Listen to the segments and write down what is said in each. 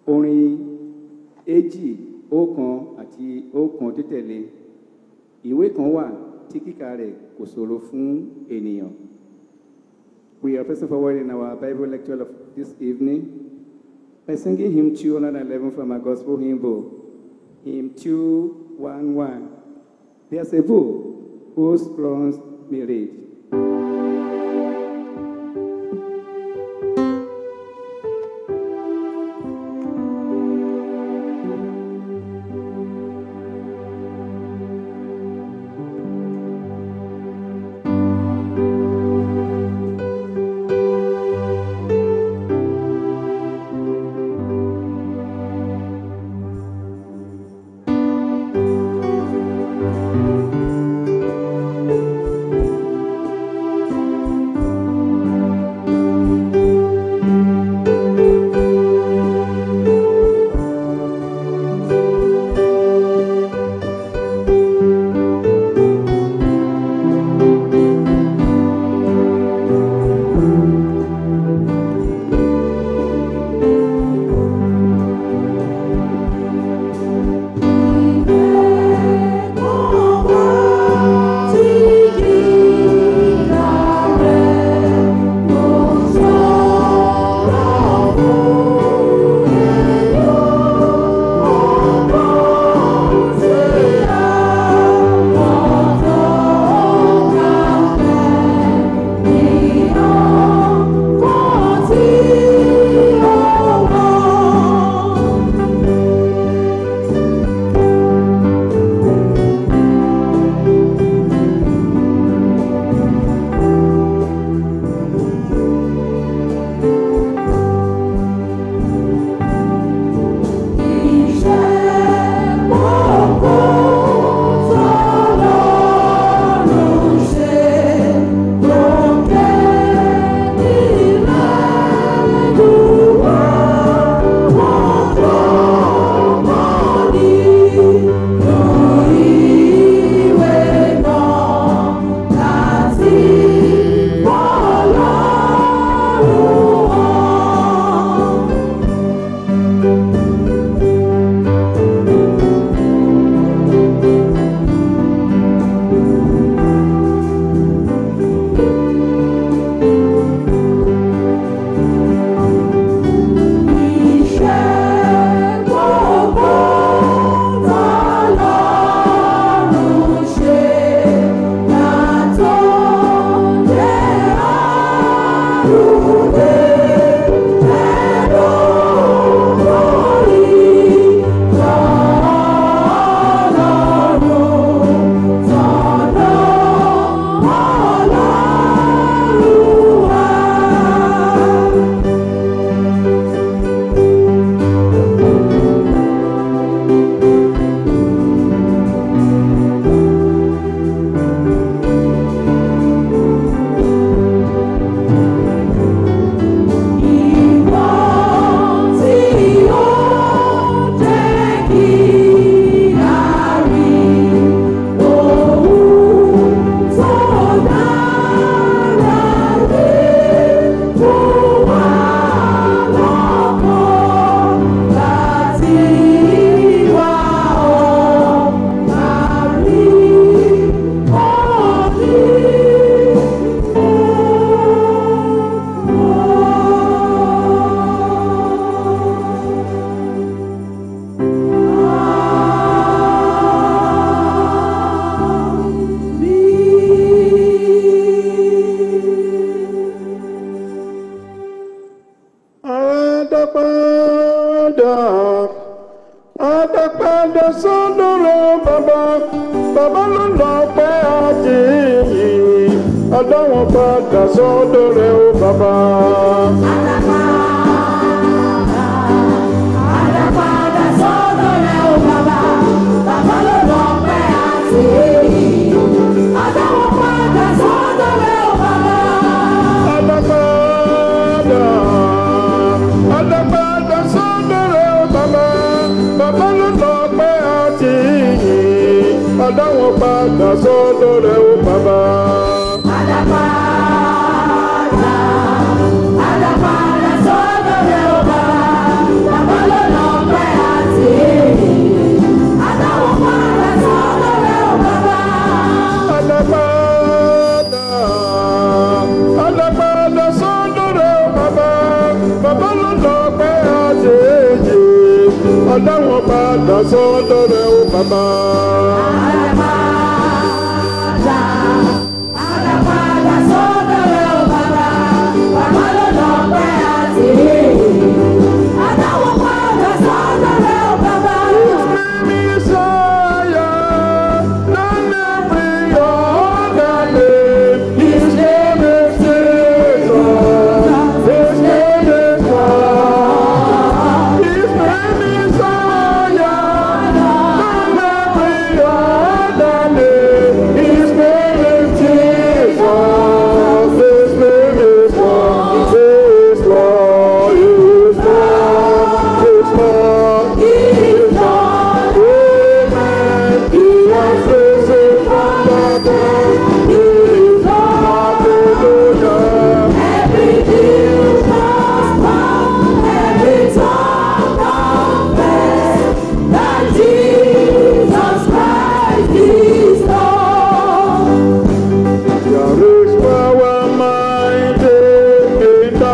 orin èjì ọ̀kan àti ọ̀kan títẹ̀lé ìwé kan wà tí kíkà rẹ̀ kò ṣòro fún ènìyàn. We are pressing forward in our Bible lecture of this evening by singing hymn 211 from our gospel hymn book, hymn 211. There's a book whose crowns may read. Àdápadà, àdápadà sọ́dọ̀ rẹ̀ bàbá, bàbá ló lọ pẹ́ àti yìí, àdáwọn padà sọ́dọ̀ rẹ̀ ó bàbá. Àdàpadà sọ́dọ̀ rẹ̀ ó bàbá, bàbá ló lọ pẹ́ àti èyí. Àdáwọ̀ padà sọ́dọ̀ rẹ̀ ó bàbá. Àdápadà, àdápadà sọ́dọ̀ rẹ̀ ó bàbá, bàbá ló lọ pẹ́ àti yìí, àdáwọn padà sọ́dọ̀ rẹ̀ ó bàbá. Àdàpadà, àdàpadà sọ́dọ̀ rẹ̀ ó bàbá, bàbá ló lọ àjèjì ọ̀dáwọn padà sọ́dọ̀ rẹ̀ ó bàbá. Messiah, none every other name. His name is Jesus. His name is God. His name is Zion. None every other name. His name is Jesus. His name is God. His Lord. His Lord. His Lord. His Lord. Amen. He has risen from the dead. He is Lord. Hallelujah. Jesus Christ is Lord. There is power mighty in the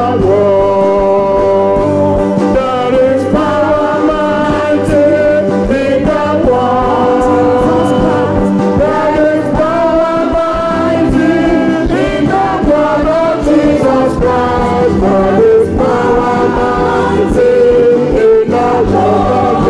world. There is power mighty in the world. There is power mighty in the blood of Jesus Christ. There is power mighty in the blood.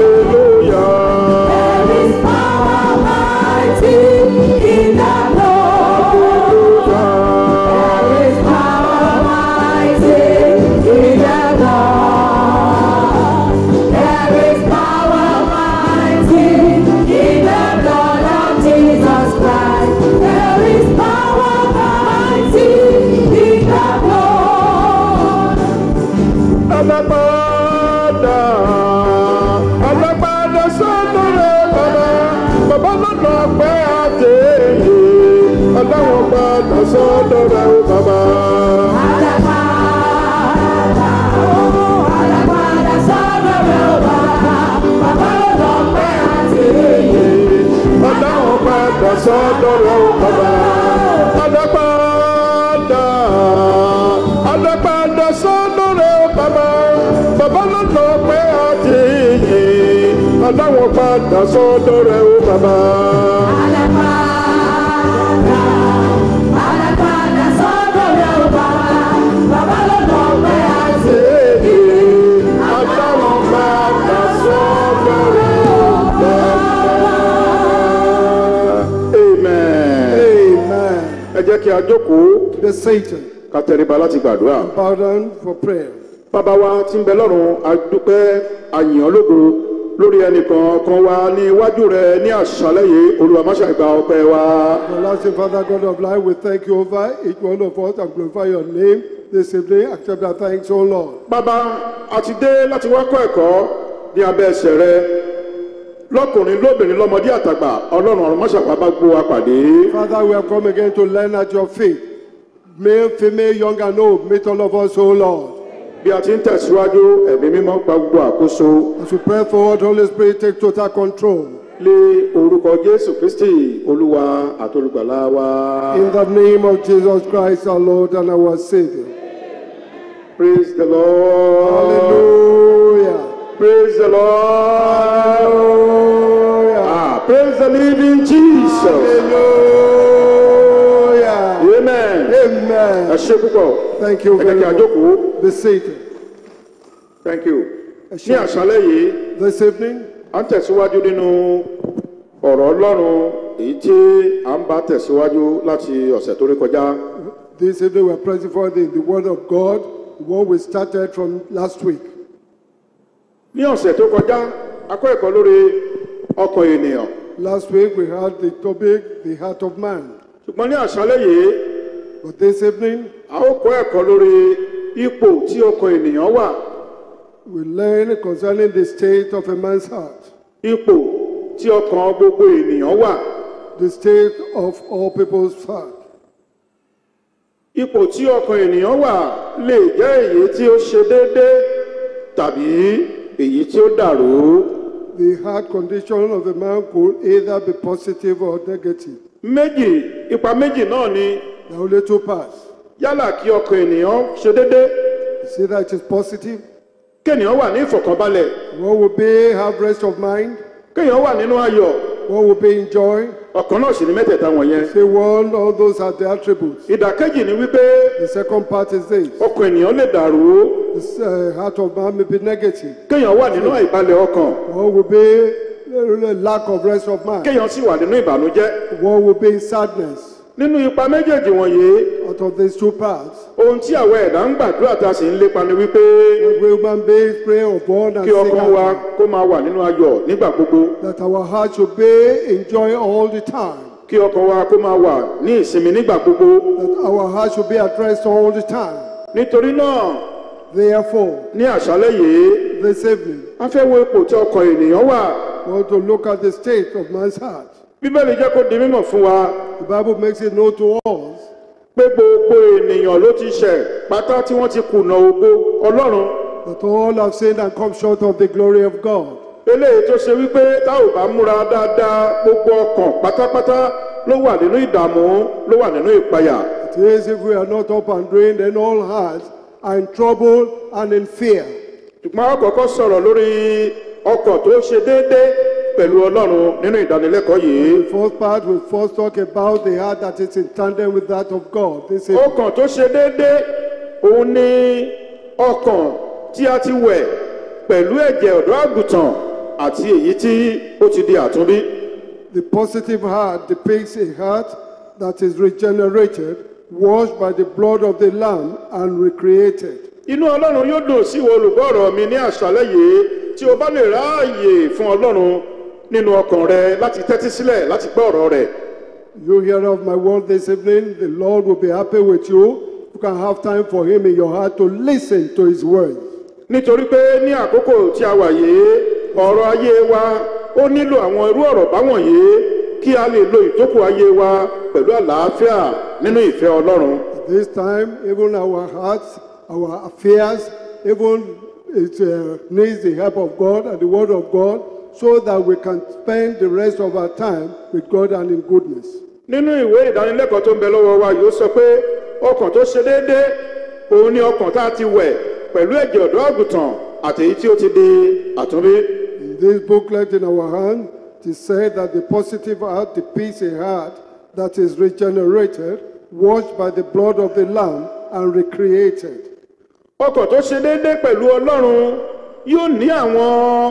Alágbádá, alágbádá sọ́dọ̀ rẹ̀ bàbá, bàbá lọ́dọ̀ pé àtẹ̀yẹ, aláwọ̀ padà sọ́dọ̀ rẹ̀ ó bàbá. Aláwọ̀ padà sọ́dọ̀ rẹ̀ ó bàbá. Alágbádá, alágbádá sọ́dọ̀ rẹ̀ ó bàbá, bàbá lọ́dọ̀ pé àtẹ̀yẹ, aláwọ̀ padà sọ́dọ̀ rẹ̀ ó bàbá. Aláwọ̀ padà sọ́dọ̀ rẹ̀ ó bàbá. Amen. Amen. ẹ jẹ́ kí a jókòó The Satan. ká tẹríba láti gbàdúrà. Bow down for prayer. bàbá wa tí ń bẹ lọ́run a dúpẹ́ àyàn ológo lórí ẹnìkan kan wa ní iwájú rẹ ní àṣálẹ́ yìí olúwa má ṣe gba ọpẹ́ wa. Everlasting Father, God of life, we thank you over each one of us and glorify your name this evening. Accept our thanks, O Lord. bàbá a ti dé láti wá kọ́ ẹ̀kọ́ ní abẹ́ ẹsẹ̀ rẹ lọ́kùnrin lóbìnrin lọ́mọdé àtàgbà ọlọ́run ọ̀run má ṣàpá bá gbó wa pàdé. Father, we have come again to learn at your feet. Male, female, young and old, meet all of us, O Lord. bí a ti ń tẹ̀síwájú ẹ̀mí mímọ́ gba gbogbo àkóso As we pray forward, Holy Spirit, take total control. lé orúkọ jésù kristi olúwa àtolùgbàlà wa. In the name of Jesus Christ, our Lord and our Savior. praise the lord. Hallelujah. praise the lord. Hallelujah. ah praise the living jesus. Hallelujah. amen. ẹ Amen. ṣe púpọ̀. Thank you ẹ jẹ́ very kí a much. jókòó. Be seated. thank you. Ẹ ní ṣé. àṣálẹ́ yìí This evening, à ń tẹ̀síwájú nínú ọ̀rọ̀ ọlọ́run èyí tí à ń bá tẹ̀síwájú láti ọ̀sẹ̀ tó rí kọjá. this evening we're pressing forward in the Word of God, the one we started from last week. ní ọ̀sẹ̀ tó kọjá a kọ́ ẹ̀kọ́ lórí ọkàn ènìyàn. Last week we had the topic, the heart of man. ṣùgbọ́n ní àṣálẹ́ yìí But this evening, a ó kọ́ ẹ̀kọ́ lórí ipò tí ọkàn ènìyàn wà we learn concerning the state of a man's heart, ipò tí ọkàn gbogbo ènìyàn wà the state of all people's heart. ipò tí ọkàn ènìyàn wà lè jẹ́ èyí tí ó ṣe déédé tàbí èyí tí ó dàrú The heart condition of a man could either be positive or negative. méjì ipa méjì náà ni There are only two parts. yálà kí ọkàn ènìyàn ṣe déédé It's either it is positive kéèyàn wà ní ìfọ̀kànbalẹ̀ What will be have rest of mind? kéèyàn wà nínú ayọ̀ What will be in joy? ọ̀kan náà sì ní mẹ́tẹ̀ẹ̀ta wọ̀nyẹn. Say one, all those are the attributes. ìdàkejì ni wípé The second part is this. ọkàn ènìyàn lè dàrú The uh, heart of man may be negative. kéèyàn wà nínú àìbalẹ̀ ọkàn What will be uh, lack of rest of mind? kéèyàn sì wà nínú ìbànújẹ́. What will be sadness? nínú ipa méjèèjì wọ̀nyí Out of these two parts, ohun tí àwọn ẹ̀dá ń gbàdúrà tá a sì ń lépa ni wípé the human beings pray upon and kí seek ọkàn wa after, kó máa wà nínú ayọ̀ nígbà gbogbo that our heart should be in joy all the time, kí ọkàn wa kó máa wà ní ìsinmi nígbà gbogbo that our heart should be at rest all the time. nítorí náà Therefore, ní àṣálẹ́ yìí this evening, a fẹ́ wo ipò tí ọkàn ènìyàn wà we want to look at the state of man's heart. bíbélì jẹ́ kó di mímọ̀ fún wa The Bible makes it known to us pé gbogbo ènìyàn ló ti ṣẹ̀ pátá tí wọ́n ti kùnà ògo ọlọ́run that all have sinned and come short of the glory of God. eléyìí tó ṣe wípé tá ò bá múra dáadáa gbogbo ọkàn pátápátá ló wà nínú ìdààmú ló wà nínú ìpayà It is if we are not up and doing, then all hearts are in trouble and in fear. ṣùgbọ́n a kọ́kọ́ sọ̀rọ̀ lórí ọkàn tó ṣe déédéé pẹ̀lú ọlọ́run nínú ìdánilẹ́kọ̀ọ́ yìí The first part will first talk about the heart that is in tandem with that of God. This is ọkàn tó ṣe déédéé òun ni ọkàn tí a ti wẹ̀ pẹ̀lú ẹ̀jẹ̀ ọ̀dọ́ àgùntàn àti èyí tí ó ti di àtúnbí. the positive heart depicts a heart that is regenerated, washed by the blood of the Lamb, and recreated. inú ọlọ́run yóò dùn sí ìwọ olùgbọ́ ọ̀rọ̀ mi ní àṣálẹ́ yìí tí o bá lè ráàyè fún ọlọ́run nínú ọkàn rẹ láti tẹ́tí sílẹ̀ láti gbọ́ ọ̀rọ̀ rẹ̀. You hear of my word this evening, the Lord will be happy with you. You can have time for Him in your heart to listen to His word. nítorí pé ní àkókò tí a wà yìí ọ̀rọ̀ ayé wa ó nílò àwọn irú ọ̀rọ̀ báwọ̀nyí kí a lè lo ìtókù ayé wa pẹ̀lú àlàáfíà nínú ìfẹ́ ọlọ́run. At this time, even our hearts, our affairs, even it uh, needs the help of God and the word of God so that we can spend the rest of our time with God and in goodness. nínú ìwé ìdánilẹ́kọ̀ọ́ tó ń bẹ lọ́wọ́ wa yóò sọ pé ọkàn tó ṣe déédé òun ni ọkàn tá a ti wẹ̀ pẹ̀lú ẹ̀jẹ̀ ọ̀dọ́ àgùntàn àtèyí tí ó ti di àtúnbí. In this booklet in our hand, it is said that the positive heart depicts a heart that is regenerated, washed by the blood of the Lamb, and recreated. ọkàn tó ṣe déédé pẹ̀lú ọlọ́run yóò ní àwọn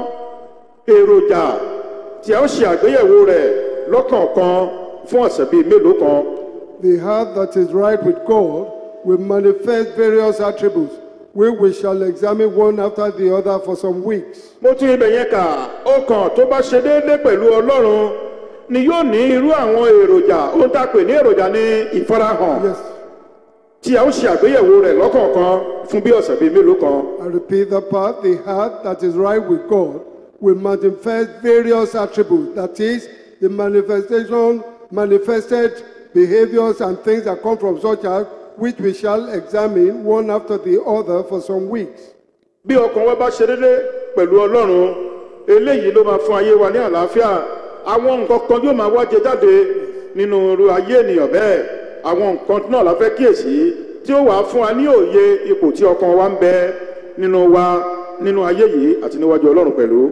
èròjà tí a ó ṣe àgbéyẹ̀wò rẹ̀ lọ́kọ̀ọ̀kan fún ọ̀sẹ̀ bíi mélòó kan. The heart that is right with God will manifest various attributes, which we shall examine one after the other for some weeks. mo tún ibẹ̀ yẹn kà ọkàn tó bá ṣe déédé pẹ̀lú ọlọ́run ni yóò ní irú àwọn èròjà ohun tá a pè ní èròjà ní ìfarahàn Yes, tí a ó ṣe àgbéyẹ̀wò rẹ̀ lọ́kọ̀ọ̀kan fún bí ọ̀sẹ̀ bíi mélòó kan. I repeat the part. The heart that is right with God will manifest various attributes. That is, the manifestation, manifested behaviors and things that come from such heart, which we shall examine one after the other for some weeks. bí ọkàn wa bá ṣe déédé pẹ̀lú ọlọ́run eléyìí ló máa fún ayé wa ní àlàáfíà àwọn nǹkan kan yóò máa wájẹ jáde nínú irú ayé ènìyàn bẹ́ẹ̀ àwọn nǹkan náà la fẹ́ kíyèsí tí ó wàá fún wa ní òye ipò tí ọkàn wa ń bẹ nínú wa nínú ayé yìí àti níwájú ọlọ́run pẹ̀lú.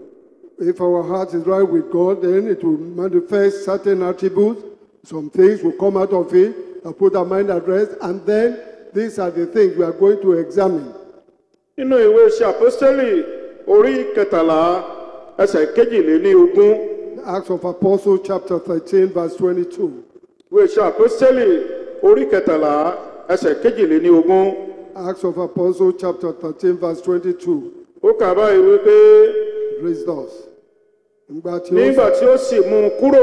If our heart is right with God, then it will manifest certain attributes. Some things will come out of it and put our mind at rest. And then these are the things we are going to examine. nínú ìwé iṣẹ́ àpọ́stélì orí kẹtàlá ẹsẹ̀ kejìléní ogún Acts of Apostles, chapter 13, verse 22. ìwé iṣẹ́ àpọ́stélì orí kẹtàlá ẹsẹ̀ kejìléní ogún Acts of Apostles, chapter 13, verse 22. ó kà báyìí wípé Praise us. Nígbà tí ó nígbà tí ó sì mú un kúrò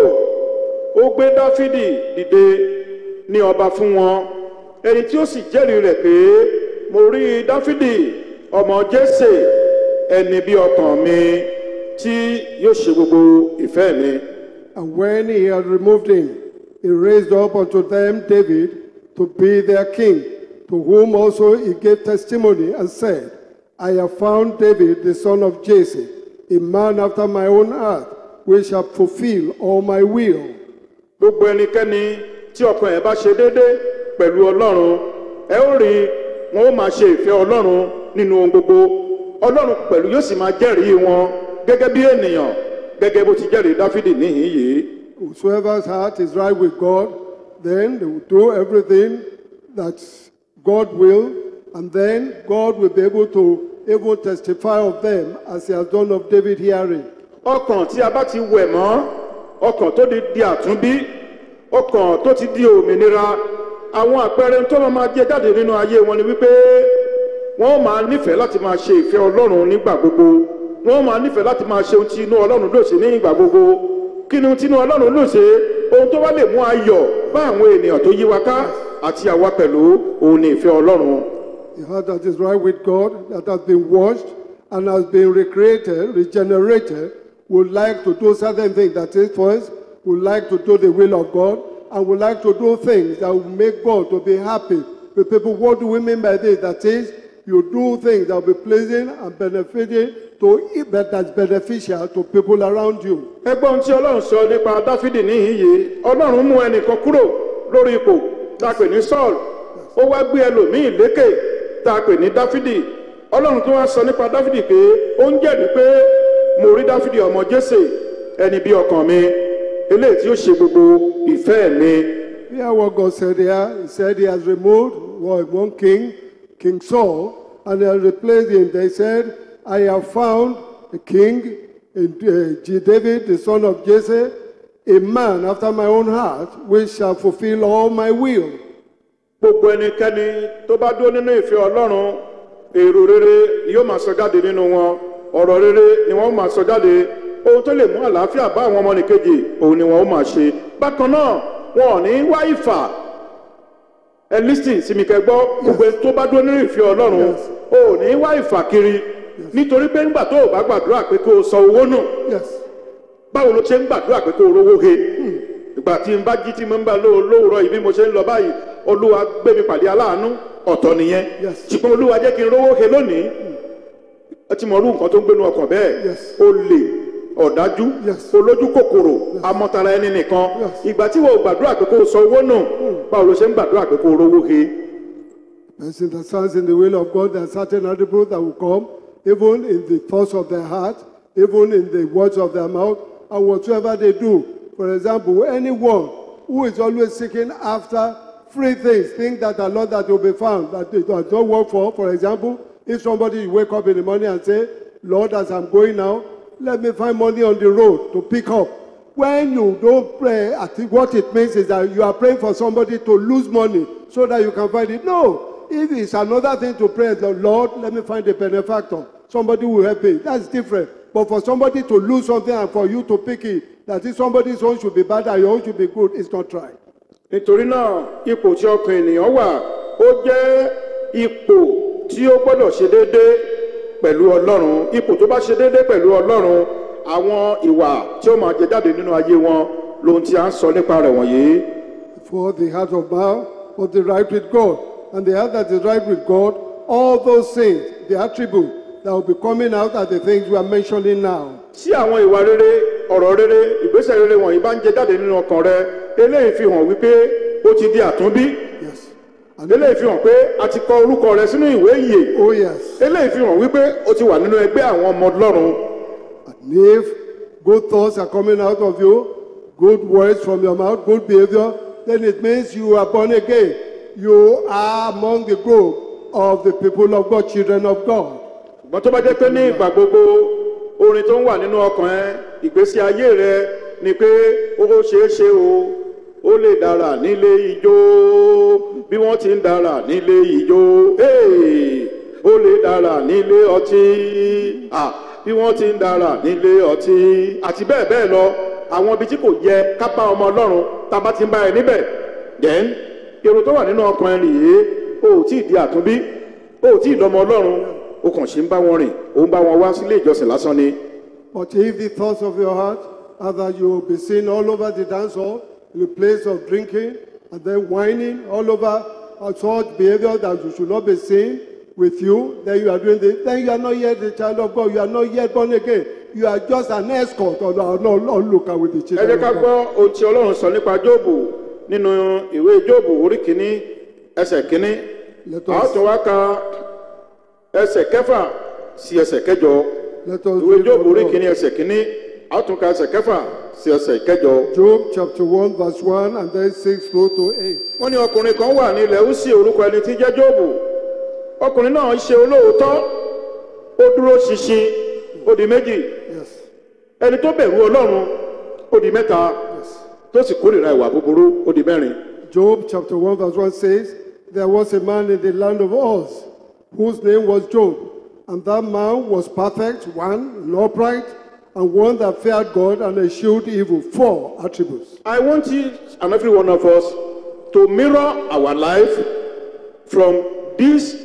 ó gbé dáfídì dìde ní ọba fún wọn ẹni tí ó sì jẹ́rìí rẹ̀ pé mo rí dáfídì ọmọ jésè ẹni bí ọkàn mi tí yóò ṣe gbogbo ìfẹ́ mi. And when he had removed him, he raised up unto them David to be their king, to whom also he gave testimony and said, I have found David the son of Jesse, a man after my own heart, which shall fulfill all my will. gbogbo ẹnikẹ́ni tí ọkàn ẹ̀ bá ṣe déédé pẹ̀lú ọlọ́run ẹ ó rí wọn ó máa ṣe ìfẹ́ ọlọ́run nínú ohun gbogbo ọlọ́run pẹ̀lú yóò sì máa jẹ́rìí wọn gẹ́gẹ́ bí ènìyàn gẹ́gẹ́ bó ti jẹ́rìí dáfídì níhìn yìí Whosoever's heart is right with God, then they will do everything that God will, and then God will be able to even testify of them as he has done of David hearing. ọkàn tí a bá ti wẹ̀ mọ́ ọkàn tó di di àtúnbí ọkàn tó ti di òmìnira àwọn àpẹẹrẹ tó máa máa jẹ jáde nínú ayé wọn ni wípé wọn máa nífẹ̀ẹ́ láti máa ṣe ìfẹ́ ọlọ́run nígbà gbogbo wọn máa nífẹ̀ẹ́ láti máa ṣe ohun tí inú ọlọ́run ló ṣe ní ìgbà gbogbo kí ni ohun tí inú ọlọ́run ló ṣe ohun tó wá lè mú ayọ̀ bá àwọn ènìyàn tó yí wa ká àti àwa pẹ̀lú òun ni ìfẹ́ ọlọ́run The heart that is right with God, that has been washed and has been recreated, regenerated, would like to do certain things. That is, first, would like to do the will of God and would like to do things that will make God to be happy with people. What do we mean by this? That is, you do things that will be pleasing and benefiting to that that's beneficial to people around you. ẹgbọ́n ohun tí ọlọ́run sọ nípa dáfídì níhìn yìí ọlọ́run mú ẹnìkan kúrò lórí ipò tá a pè ní saul ó wá gbé ẹlòmíì lékè tá a pè ní dáfídì ọlọ́run tó wá sọ nípa dáfídì pé ó ń jẹ̀bi pé mo rí dáfídì ọmọ jésè ẹni bí ọkàn mi eléyìí tí ó ṣe gbogbo ìfẹ́ mi Hear what God said here. He said he has removed one one king, King Saul, and he has replaced him. They said, I have found a king in uh, J- David, the son of Jesse, a man after my own heart, which shall fulfill all my will. gbogbo ẹnikẹ́ni tó bá dúró nínú ìfẹ́ ọlọ́run èrò rere ni yóò máa sọ jáde nínú wọn ọ̀rọ̀ rere ni wọ́n máa sọ jáde ohun tó lè mú àlàáfíà bá àwọn ọmọnìkejì òun ni wọ́n ó máa ṣe bákan náà wọn ò ní wá ìfà ẹ lísìn sí mi kẹgbọ́ gbogbo ẹni tó bá dúró nínú ìfẹ́ ọlọ́run o ò ní wá ìfà kiri nítorí pé ńgbà tó o bá gbàdúrà pé kó o sọ owó nù Yes. báwo ló ṣe ń gbàdúrà pé kó o rówó he ìgbà tí n bá jí tí mo ń bá lóò lóòrọ̀ yìí bí mo ṣe ń lọ báyìí olúwa gbé mi pàdé aláàánú ọ̀tọ̀ nìyẹn Yes. ṣùgbọ́n olúwa jẹ́ kí n rówó he lónìí ẹ ti mọ̀ ọdún nǹkan tó ń gbénu ọkàn bẹ́ẹ̀ Yes. olè ọ̀dájú Yes. olójú kòkòrò amọ̀tara ẹni nìkan Yes. ìgbà tí wọ́n gbàdúrà pé kó o sọ owó nù báwo ló ṣe ń gbàdúrà pé kó o rówó he Person that stands in the will of God, there are certain attributes that will come, even in the thoughts of their heart, even in the words of their mouth, and whatsoever they do. For example, anyone who is always seeking after free things, things that are not that will be found, that they does not work for. For example, if somebody you wake up in the morning and say, Lord, as I'm going now, let me find money on the road to pick up. When you don't pray, I think what it means is that you are praying for somebody to lose money so that you can find it. No, if it's another thing to pray, the Lord, let me find a benefactor. Somebody will help me. That's different. But for somebody to lose something and for you to pick it, that is somebody's own should be bad and your own should be good, it's not right. nítorí náà ipò tí ọkàn ènìyàn wà ó jẹ́ ipò tí ó gbọ́dọ̀ ṣe déédéé pẹ̀lú ọlọ́run ipò tó bá ṣe déédéé pẹ̀lú ọlọ́run àwọn ìwà tí ó máa jẹ jáde nínú ayé wọn lohun tí a ń sọ nípa rẹ̀ wọ̀nyí. For the heart of man was the right with God, and the heart that is right with God, all those things, the attributes that will be coming out are the things we are mentioning now. tí àwọn ìwà rere ọ̀rọ̀ rere ìgbésẹ̀ rere wọ̀nyí bá ń jẹ jáde nínú ọkàn rẹ eléyìí fi hàn wípé ó ti di àtúnbí Yes. And eléyìí fi hàn pé a ti kọ orúkọ rẹ sínú ìwé ìyè oh yes. eléyìí fi hàn wípé ó ti wà nínú ẹgbẹ́ àwọn ọmọ ọlọ́run And if good thoughts are coming out of you, good words from your mouth, good behavior, then it means you are born again. You are among the group of the people of God, children of God. ṣùgbọ́n tó bá jẹ́ pé ní ìgbà gbogbo orin tó ń wà nínú ọkàn ẹ ìgbésí ayé rẹ ni pé ó ṣeé ṣe o ó lè dára nílé ijó bí wọ́n ti ń dára nílé ijó hey! ó lè dára nílé ọtí ah, bí wọ́n ti ń dára nílé ọtí àti bẹ́ẹ̀ bẹ́ẹ̀ lọ àwọn ibi tí kò yẹ ká bá ọmọ ọlọ́run tá a bá ti ń bá ẹ níbẹ̀ then èrò tó wà nínú ọkàn ẹ nìyí o ò tí ì di àtúnbí o ò tí ì dọmọ ọlọ́run o kàn ṣe ń bá wọn rìn o ń bá wọn wá sílé ìjọsìn lásán ni. But if the thoughts of your heart are that you will be seen all over the dance hall, in the place of drinking, and then whining all over, and such behavior that you should not be seen with you, then you are doing this, then you are not yet the child of God, you are not yet born again. You are just an escort or an onlooker with the ẹ children jẹ́ of ká God. gbọ́ ohun tí ọlọ́run sọ nípa jóòbù nínú ìwé jóòbù orí kìíní ẹsẹ̀ kìíní Let a ó us, tún wá ka ẹsẹ̀ kẹfà sí ẹsẹ̀ kẹjọ Let us ìwé read jóòbù from orí God. kìíní ẹsẹ̀ kìíní a ó tún ka ẹsẹ̀ kẹfà sí ẹsẹ̀ kẹjọ. Job chapter 1, verse 1, and then 6 through to 8. wọ́n ní ọkùnrin kan wà ní ilẹ̀ Úsì orúkọ ẹni tí jẹ́ jóòbù ọkùnrin náà ṣe olóòótọ́ ó dúró ṣinṣin ó di méjì Yes, ẹni tó bẹ̀rù ọlọ́run ó di mẹ́ta yes. tó sì kórìíra ìwà búburú ó di mẹ́rin. Job chapter 1, verse 1 says, There was a man in the land of Oz whose name was Job, and that man was perfect, one, and upright, and one that feared God and eschewed evil. Four attributes. I want each and every one of us to mirror our life from these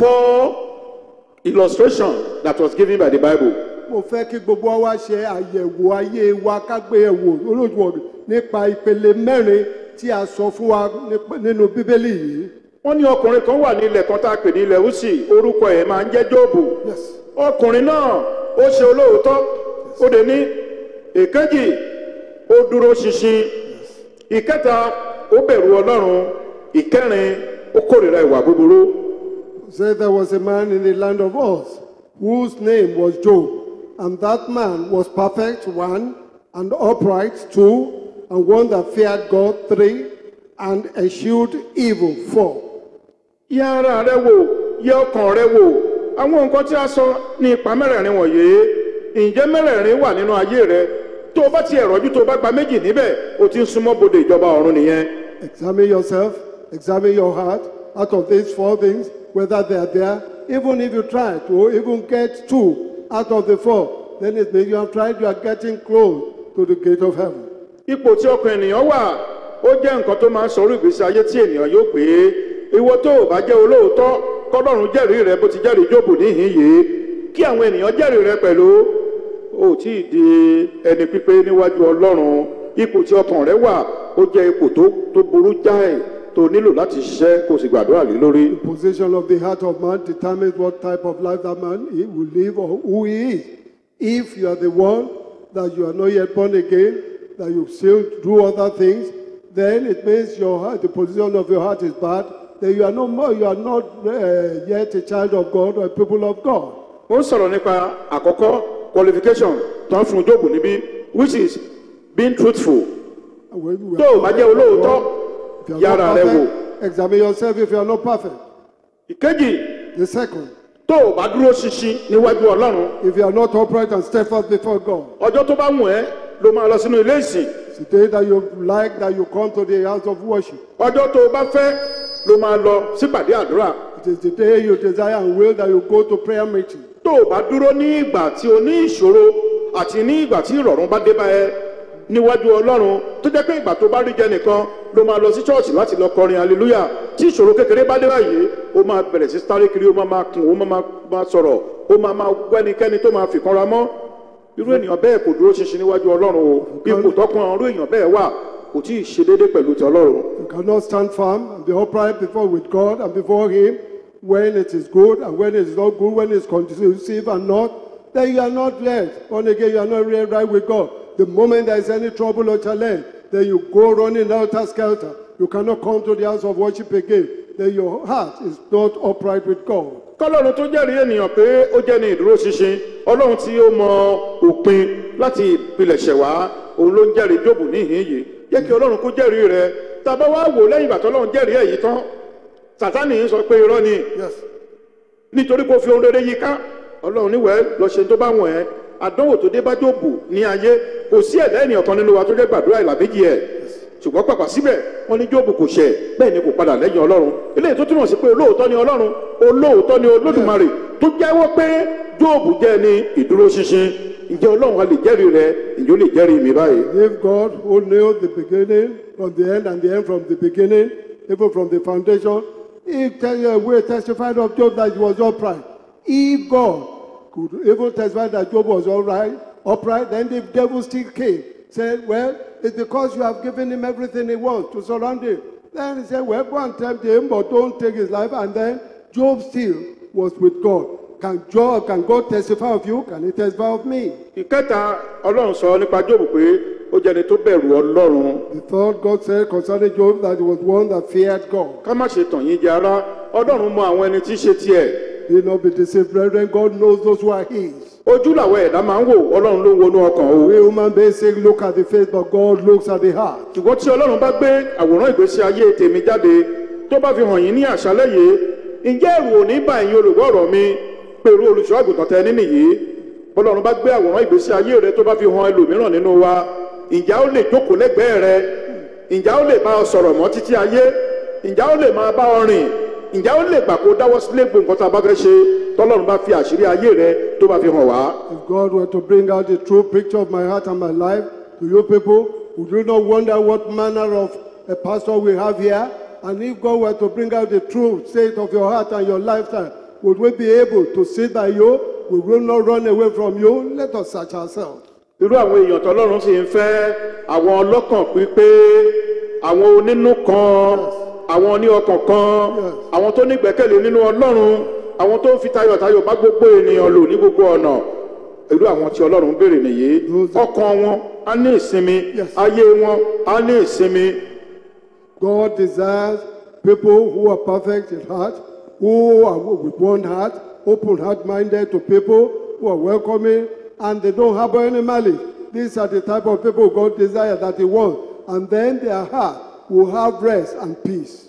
four illustrations that was given by the Bible. mo fẹ́ kí gbogbo wa ṣe àyẹ̀wò ayé wa ká gbé ẹ̀wò olóòjúwọ̀n nípa ìpele mẹ́rin tí a sọ fún wa nípa- nínú bíbélì yìí. wọ́n ní ọkùnrin kan wà ní ilẹ̀ kan tá a pè ní ilẹ̀ Úsì orúkọ ẹ̀ máa ń jẹ́ Jóòbù. Yes. ọkùnrin náà ó ṣe olóòótọ́ ó dé ní èkejì ó dúró ṣinṣin ìkẹta ó bẹ̀rù Ọlọ́run ìkẹrin ó kórìíra ìwà búburú. Said there was a man in the land of Oz whose name was Job, and that man was perfect, one, and upright, two, and one that feared God, three, and eschewed evil, four. yẹ ara rẹ wò yẹ ọkàn rẹ wò àwọn nǹkan tí a sọ ní ipa mẹ́rẹ̀ẹ̀rin wọ̀nyí ǹjẹ́ mẹ́rẹ̀ẹ̀rin wà nínú ayé rẹ tó o bá ti ẹ̀rọ̀jú tó o bá gba méjì níbẹ̀ o ti ń súnmọ́ bodè ìjọba ọ̀run nìyẹn. Examine yourself, examine your heart. Out of these four things, whether they are there, even if you try to even get two out of the four, then it means you have tried, you are getting close to the gate of heaven. ipò tí ọkàn ènìyàn wà ó jẹ́ nǹkan tó máa ń sọ̀rọ̀ ìgbésí ayé tí ènìyàn yóò pé ìwọ tó o bá jẹ́ olóòótọ́ kọ́lọ́run jẹ́rìí rẹ bó ti jẹ́rìí jóòbù níhìn yìí kí àwọn ènìyàn jẹ́rìí rẹ pẹ̀lú o ò tí ì di ẹni pípé níwájú ọlọ́run ipò tí ọkàn rẹ wà ó jẹ́ ipò tó tó burú jáì tó nílò láti ṣiṣẹ́ kó o sì gbàdúrà lé lórí. The position of the heart of man determines what type of life that man he will live or who he is. If you are the one that you are not yet born again, that you still do other things, then it means your heart, the position of your heart is bad. Then you are no more, you are not uh, yet a child of God or a people of God. ó ń sọ̀rọ̀ nípa àkọ́kọ́ qualification tó ń fún jóòbù níbí which is being truthful And when we tó o bá jẹ́ olóòótọ́ if you are yára not rẹ wò. perfect, examine yourself if you are not perfect. ìkejì The second, tó o bá dúró ṣinṣin níwájú ọlọ́run if you are not upright and steadfast before God. ọjọ́ tó bá wù ẹ́ ló máa lọ sínú ilé ìsìn It's the day that you like that you come to the house of worship. ọjọ́ tó o bá fẹ́ ló máa lọ sípàdé àdúrà It is the day you desire and will that you go to prayer meeting. tó o bá dúró ní ìgbà tí o ní ìṣòro àti ní ìgbà tí ìrọ̀rùn bá dé bá ẹ níwájú ọlọ́run tó jẹ́ pé ìgbà tó bá rí jẹ nìkan ló máa lọ sí ṣọ́ọ̀ṣì láti lọ kọrin hallelujah tí ìṣòro kékeré bá dé báyìí ó máa bẹ̀rẹ̀ sí sáré kiri ó máa máa kùn ó máa máa- máa sọ̀rọ̀ ó máa máa wẹ́nikẹ́ni tó máa fìkanra mọ́ irú ènìyàn bẹ́ẹ̀ kò dúró ṣinṣin níwájú ọlọ́run o ipò tọkùn irú èèyàn bẹ́ẹ̀ wà kò tí ì ṣe déédéé pẹ̀lú ti ọlọ́run. You cannot stand firm and be upright before with God and before Him when it is good and when it is not good, when it's conducive and not. Then you are not yet born again. You are not really right with God. The moment there is any trouble or challenge, then you go running out as skelter. You cannot come to the house of worship again. Then your heart is not upright with God. kọlọ́run tó jẹ́rìí ènìyàn pé ó jẹ́ ní ìdúró ṣinṣin ọlọ́run tí ó mọ òpin láti ìpilẹ̀ṣẹ̀ wá òun ló ń jẹ́rìí jóòbù níhìn yìí jẹ́ kí ọlọ́run kó jẹ́rìí rẹ tàbá wá wò lẹ́yìn ìgbà tó ọlọ́run jẹ́rìí ẹ̀ yìí tán sàtánì ń sọ pé irọ́ ni Yes. nítorí kó fi ohun rere yí ká ọlọ́run níwẹ̀ lọ ṣe tó bá wọ̀n ẹ́ àdánwò tó dé bá jóòbù ní ayé kò sí ẹ̀dá ènìyàn kan nínú wa tó jẹ́ gbàdúrà ìlà méjì ẹ̀ ṣùgbọ́n pàpà síbẹ̀ wọ́n ní jóòbù kò ṣẹ̀ bẹ́ẹ̀ ni kò padà lẹ́yìn ọlọ́run eléyìí tó túmọ̀ sí pé olóòótọ́ ni ọlọ́run olóòótọ́ ni olódùmarè tó jẹ́wọ́ pé jóòbù jẹ́ ní ìdúró ṣinṣin ǹjẹ́ ọlọ́run a lè jẹ́rìí rẹ ǹjẹ́ ó lè jẹ́rìí mi báyìí. If God who knew the beginning from the end and the end from the beginning, even from the foundation, he tell you, we testified of Job that he was upright. If God could even testify that Job was all right, upright, then the devil still came. Said, Well, it's because you have given him everything he wants to surround him. Then he said, Well, go and tempt him, but don't take his life. And then Job still was with God. Can Job, can God testify of you? Can he testify of me? ìkẹta ọlọ́run sọ nípa jóòbù pé ó jẹ́ni tó bẹ̀rù ọlọ́run The third God said concerning Job that he was one that feared God. ká má ṣe tàn yín jẹ ara ọlọ́run mọ àwọn ẹni tí í ṣe tiẹ̀ Be not be deceived, brethren. God knows those who are His. ojú làwọn ẹ̀dá máa ń wò ọlọ́run ló ń wọnú ọkàn o We human beings say, look at the face, but God looks at the heart. ṣùgbọ́n tí ọlọ́run bá gbé àwòrán ìgbésí ayé tèmi jáde tó bá fi hàn yín ní àṣálẹ́ yìí ǹjẹ́ ẹ̀rù ò ní bá ẹ̀yin olùgbọ́ ọ̀rọ̀ mi pẹ̀lú olùṣọ́ àgùntàn tẹ nínú yìí bọ́lọ́run bá gbé àwòrán ìgbésí ayé rẹ tó bá fi hàn ẹlòmíràn nínú wa ǹjẹ́ ó lè jókòó lẹ́gbẹ̀ẹ́ rẹ ǹjẹ́ ó lè bá ọ sọ̀rọ̀ mọ́ títí ayé ǹjẹ́ ó lè máa bá ọ rìn ǹjẹ́ ó lè gbà kó dáwọ́ sílé gbogbo nǹkan tá a bá fẹ́ ṣe tọ́lọ́run bá fi àṣírí ayé rẹ tó bá fi hàn wá If God were to bring out the true picture of my heart and my life to you people, would you not wonder what manner of a pastor we have here? And if God were to bring out the true state of your heart and your lifestyle, would we be able to sit by you? We will not run away from you. Let us search ourselves. irú àwọn èèyàn tọ́lọ́run sì ń fẹ́ àwọn ọlọ́kàn pípé àwọn onínú kan àwọn oní ọkàn kan àwọn tó nígbẹ́kẹ̀lé nínú ọlọ́run àwọn tó ń fi tayọ̀tayọ̀ bá gbogbo ènìyàn lò ní gbogbo ọ̀nà irú àwọn tí ọlọ́run béèrè nìyí ọkàn wọn á ní ìsinmi Yes. ayé wọn á ní ìsinmi God desires people who are perfect in heart, who are with one heart, open heart minded to people, who are welcoming, and they don't harbor any malice. These are the type of people God desires that He wants. And then their heart will have rest and peace.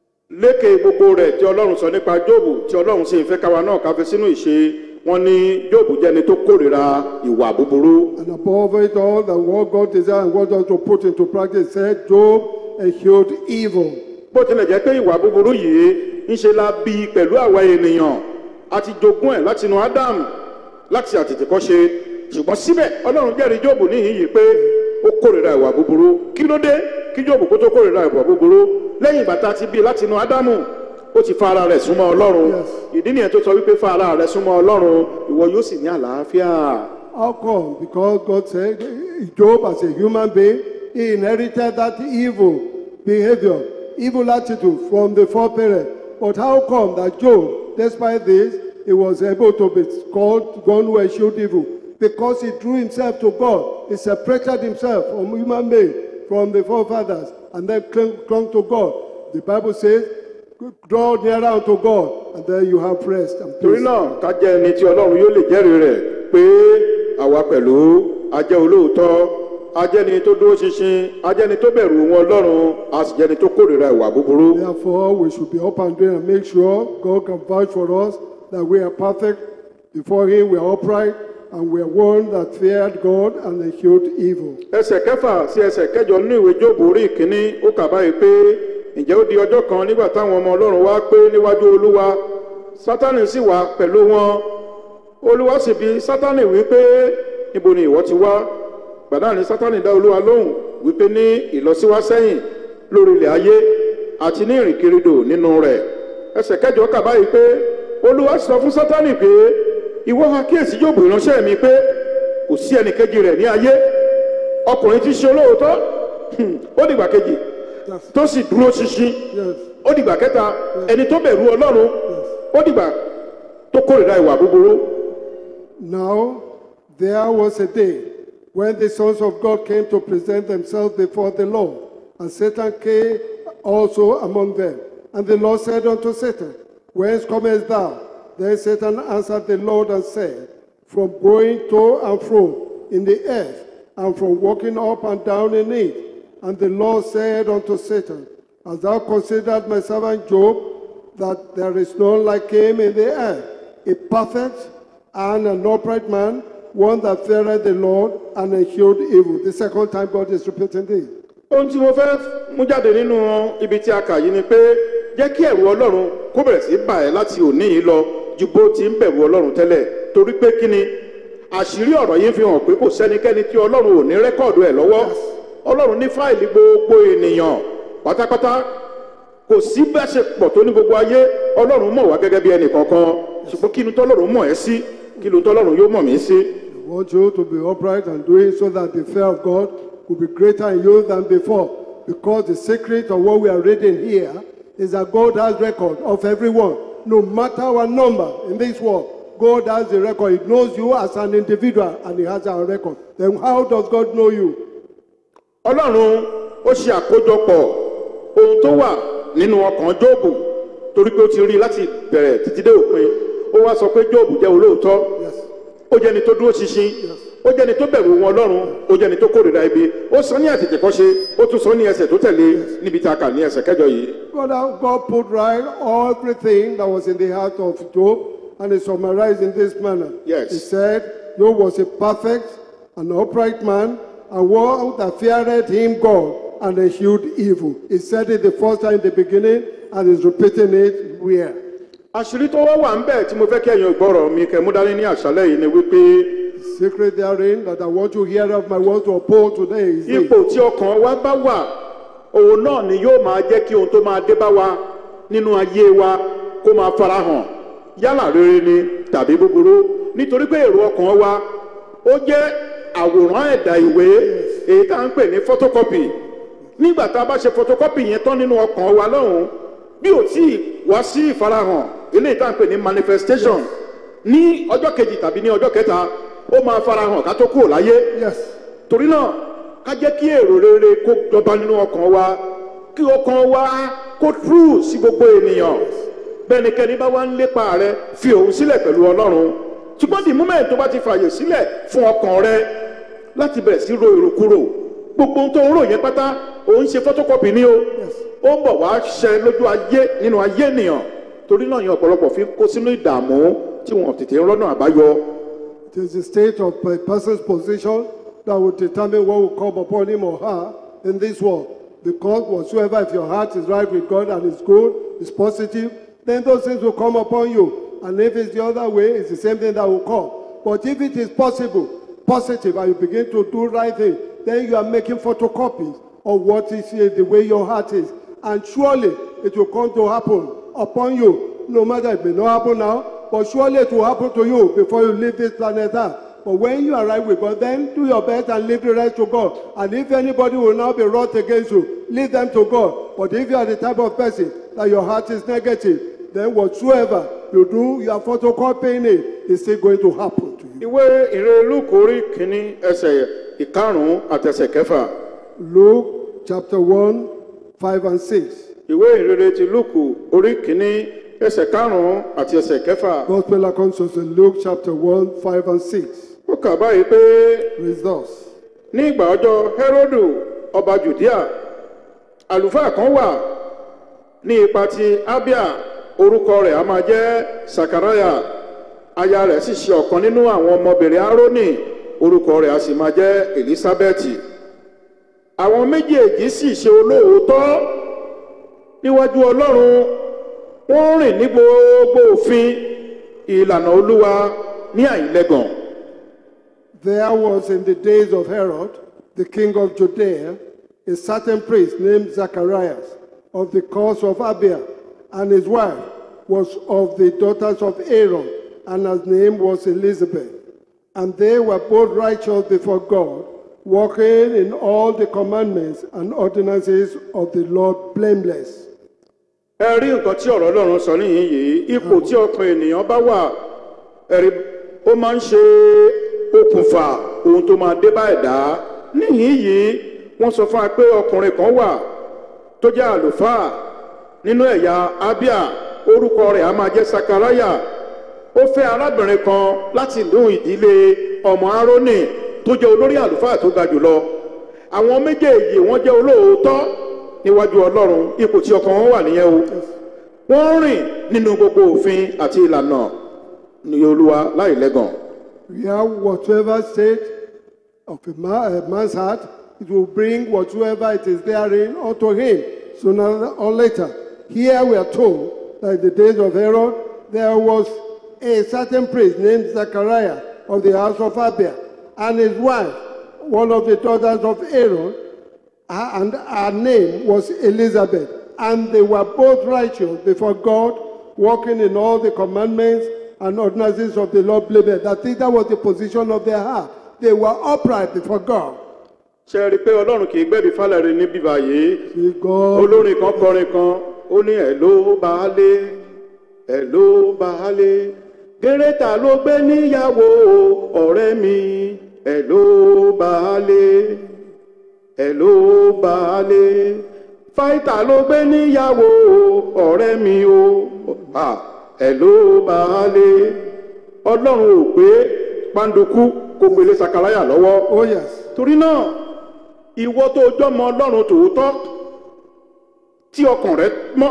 lékè gbogbo rẹ̀ tí ọlọ́run sọ nípa jóòbù tí ọlọ́run sì ń fẹ́ káwa náà káfí sínú ìṣe wọn ní jóòbù jẹ́ni tó kórìíra ìwà búburú And above it all, that what God desires and wants us to put into practice said, Job eschewed evil. bó tilẹ̀ jẹ́ pé ìwà búburú yìí ń ṣe la bí pẹ̀lú àwa ènìyàn a ti jogún ẹ̀ láti inú ádámù láti àtètèkọ́ṣe ṣùgbọ́n síbẹ̀ ọlọ́run jẹ́rìí jóòbù níhìn yìí pé ó kórìíra ìwà búburú kí ló dé kí jóòbù kó tó kórìíra ìwà búburú lẹ́yìn ìgbà tá a ti bí láti inú ádámù ó ti fa ara rẹ̀ súnmọ́ ọlọ́run Yes. ìdí nìyẹn tó sọ wípé fa ara rẹ̀ súnmọ́ ọlọ́run ìwọ yóò sì ní àlàáfíà. How come? Because God said, Job, as a human being, he inherited that evil behavior, evil attitude from the foreparent. But how come that Job, despite this, he was able to be called one who eschewed evil? Because he drew himself to God. He separated himself from human being, from the forefathers, and then clung, clung to God. The Bible says, draw nearer unto God, and then you have rest and torí peace. náà ká jẹ́ ẹni tí ọlọ́run yóò lè jẹ́rìí rẹ̀ pé àwa pẹ̀lú ajẹ́ olóòótọ́ ajẹ́ni tó dúró ṣinṣin ajẹ́ni tó bẹ̀rù wọn ọlọ́run a sì jẹ́ni tó kórìíra ìwà búburú. Therefore, we should be up and doing and make sure God can vouch for us that we are perfect before Him, we are upright, and we are one that feared God and eschewed evil. ẹsẹ̀ kẹfà sí ẹsẹ̀ kẹjọ nínú ìwé jóòbù orí ìkíní ó kà báyìí pé ǹjẹ́ ó di ọjọ́ kan nígbà táwọn ọmọ ọlọ́run wá pé níwájú olúwa sátánì sì wà pẹ̀lú wọn olúwa sì bi sátánì wípé níbo ni ìwọ ti wá gbàdá ni sátánì dá olúwa lóhùn wípé ní ìlọsíwá sẹ́yìn lórí ilẹ̀ ayé àti ní ìrìnkèrindò nínú rẹ̀ ẹsẹ̀ kẹjọ kà báyìí pé olúwa sì sọ fún sátánì pé ìwọ ha kíyèsí jóòbù ìránṣẹ́ mi pé kò sí ẹnìkejì rẹ̀ ní ayé ọkùnrin tí ṣe olóòótọ́ hmm, ó dìgbà kejì tó sì dúró ṣinṣin Yes, ó dìgbà kẹta ẹni tó bẹ̀rù ọlọ́run ó dìgbà tó kórìíra ìwà búburú now there was a day when the sons of God came to present themselves before the Lord, and Satan came also among them. And the Lord said unto Satan, Whence comest thou? Then Satan answered the Lord and said, From going to and fro in the earth, and from walking up and down in it. And the Lord said unto Satan, Hast thou considered my servant Job, that there is none like him in the earth, a perfect and an upright man, one that feareth the Lord and eschewed evil. The second time God is repeating this. ohun tí mo fẹ́ mú jáde nínú ibi tí a kà yìí ni pé jẹ́ kí ẹ̀rù ọlọ́run kó bẹ̀rẹ̀ sí bà ẹ́ láti òní yìí lọ ju bó ti ń bẹ̀rù ọlọ́run tẹ́lẹ̀ torí pé kí ni àṣírí ọ̀rọ̀ yìí fi hàn pé kò sẹ́nikẹ́ni tí ọlọ́run ò ní rẹ́kọ̀dù ẹ̀ lọ́wọ́ ọlọ́run ní fáìlì gbogbo ènìyàn pátápátá kò sí bá ṣe pọ̀ tó ní gbogbo ayé ọlọ́run mọ̀ wá gẹ́gẹ́ bí ẹnì kankan ṣùgbọ́n kí ni tọ́lọ́run mọ̀ ẹ́ sí kí ni tọ́lọ́run yóò mọ̀ mí sí. I want you to be upright and doing so that the fear of God will be greater in you than before. Because the secret of what we are reading here is that God has record of everyone, no matter our number in this world. God has the record. He knows you as an individual and He has our record. Then how does God know you? ọlọ́run ó ṣe àkójọpọ̀ ohun tó wà nínú ọkàn jóòbù torí pé ó ti rí i láti bẹ̀rẹ̀ títí dé òpin ó wá sọ pé jóòbù jẹ́ olóòótọ́ Yes. ó jẹ́ni tó dúró ṣinṣin ó jẹ́ni tó bẹ̀rù wọn ọlọ́run ó jẹ́ni tó kórìíra ibi ó sọ ní àtètèkọ́ṣe ó tún sọ ní ẹsẹ̀ tó tẹ̀lé níbi tá a kà ní ẹsẹ̀ kẹjọ yìí. God, God put right everything that was in the heart of Job and he summarized in this manner. Yes. He said, Job was a perfect and upright man, and one that feared him God and eschewed evil. He said it the first time in the beginning and is repeating it where? àṣírí tó wá wà ń bẹ̀ tí mo fẹ́ kí ẹ̀yin gbọ́rọ̀ mi kẹ́ mú dání ní àṣálẹ̀ yìí ni wípé The secret therein that I want to hear of my words to uphold today is this. ipò tí ọkàn wa bá wà òun náà ni yóò máa jẹ́ kí ohun tó máa dé bá wa nínú ayé wa kó máa farahàn yálà rere ni tàbí búburú nítorí pé èrò ọkàn wa ó jẹ́ àwòrán ẹ̀dà ìwé èyí tá à ń pè ní photocopy nígbà tá a bá ṣe photocopy yẹn tán nínú ọkàn wa lọ́hùn bí ò tí ì wá sí ìfarahàn eléyìí tá à ń pè ní manifestation ní ọjọ́ kejì tàbí ní ọjọ́ kẹta ó máa farahàn ká tó kúrò láyé Yes. torí náà ká jẹ́ kí èrò rere kó jọba nínú ọkàn wa kí ọkàn wa kó true sí gbogbo ènìyàn bẹ́ẹ̀nikẹ́ni bá wá ń lépa rẹ fi òun sílẹ̀ pẹ̀lú ọlọ́run ṣùgbọ́n the moment tó bá ti fààyè sílẹ̀ fún ọkàn rẹ láti bẹ̀rẹ̀ sí ro èrò kúrò gbogbo ohun tó ń rò yẹn pátá òun ṣe photocopy ní o ó ń bọ̀ wá ṣẹ lójú ayé nínú ayé ènìyàn torí náà yẹn ọ̀pọ̀lọpọ̀ fi ń kó sínú ìdààmú tí wọn ò tètè ń rọ́nà àbáyọ It is the state of a person's position that will determine what will come upon him or her in this world. Because whatsoever, if your heart is right with God and is good, is positive, then those things will come upon you. And if it's the other way, it's the same thing that will come. But if it is possible, positive, and you begin to do right thing, then you are making photocopies of what is uh, the way your heart is. And surely it will come to happen upon you. No matter it may not happen now, but surely it will happen to you before you leave this planet Earth. But when you arrive with God, then do your best and leave the rest to God. And if anybody will now be wrought against you, leave them to God. But if you are the type of person that your heart is negative, then whatsoever you do, you are photocopying it, it's still going to happen to you. ìwé ìrere lúkù orí kìíní ẹsẹ̀ ìkarùn-ún àtẹsẹ̀ kẹfà Luke chapter 1, 5 and 6. ìwé ìrere ti lúkù orí kìíní ẹsẹ̀ karùn-ún àti ẹsẹ̀ kẹfà Gospel according to St. Luke chapter 1, 5 and 6. ó kà báyìí pé Reads thus. ní ìgbà ọjọ́ hẹ́rọ́dù ọba jùdíà àlùfáà kan wà ní ipa ti abia orúkọ rẹ̀ a máa jẹ́ sakaraya aya rẹ̀ sì ṣe ọ̀kan nínú àwọn ọmọbìnrin aaroni orúkọ rẹ̀ a sì máa jẹ́ elizabeth àwọn méjèèjì sì ṣe olóòótọ́ níwájú ọlọ́run wọ́n rìn ní gbogbo òfin ìlànà olúwa ní àìlẹ́gàn. There was in the days of Herod, the king of Judea, a certain priest named Zacharias of the course of Abia, and his wife was of the daughters of Aaron, and her name was Elizabeth. And they were both righteous before God, walking in all the commandments and ordinances of the Lord blameless. ẹ rí nǹkan tí ọ̀rọ̀ ọlọ́run sọ níyìn yìí ipò tí ọkàn ènìyàn bá wà ẹ̀rí ó máa ń ṣe okùnfà ohun tó máa dé bá ẹ̀dá níyìn yìí wọ́n sọ fún wa pé ọkùnrin kan wà tó jẹ́ àlùfáà nínú ẹ̀yà abia orúkọ rẹ̀ a máa jẹ́ sakaraya ó fẹ́ arábìnrin kan láti ìlú ìdílé ọmọ aaroni tó jẹ́ olórí àlùfáà tó ga jùlọ àwọn méjèèjì wọ́n jẹ́ olóòótọ́ níwájú ọlọ́run ipò tí ọkàn wọn wà nìyẹn o wọ́n rìn nínú gbogbo òfin àti ìlànà ní olúwa láì lẹ́gàn. We have whatsoever state of a, man, a man's heart, it will bring whatsoever it is therein unto him sooner or later. Here we are told that in the days of Herod, there was a certain priest named Zachariah of the house of Abia, and his wife, one of the daughters of Aaron, her- and her name was Elizabeth. And they were both righteous before God, walking in all the commandments and ordinances of the Lord blameless. I think that was the position of their heart. They were upright before God. ṣe é rí i pé ọlọ́run kì í gbẹ́bí fálẹ̀rì ní bíbá yìí See, God, olórin kan kọrin kan ó ní ẹ̀ ló bá lé ẹ̀ ló bá lé gẹ́rẹ́tà ló gbé níyàwó ọ̀rẹ́ mi ẹ̀ ló bá lé ẹ̀ ló bá lé fáìtà ló gbé níyàwó ọ̀rẹ́ mi o Ah, ẹ̀ ló máa lé ọlọ́run ò pé pàǹdùkú kó gbélé sakaraya lọ́wọ́ Oh, yes. torí náà ìwọ tó jọmọ ọlọ́run tòótọ́ tí ọkàn rẹ mọ́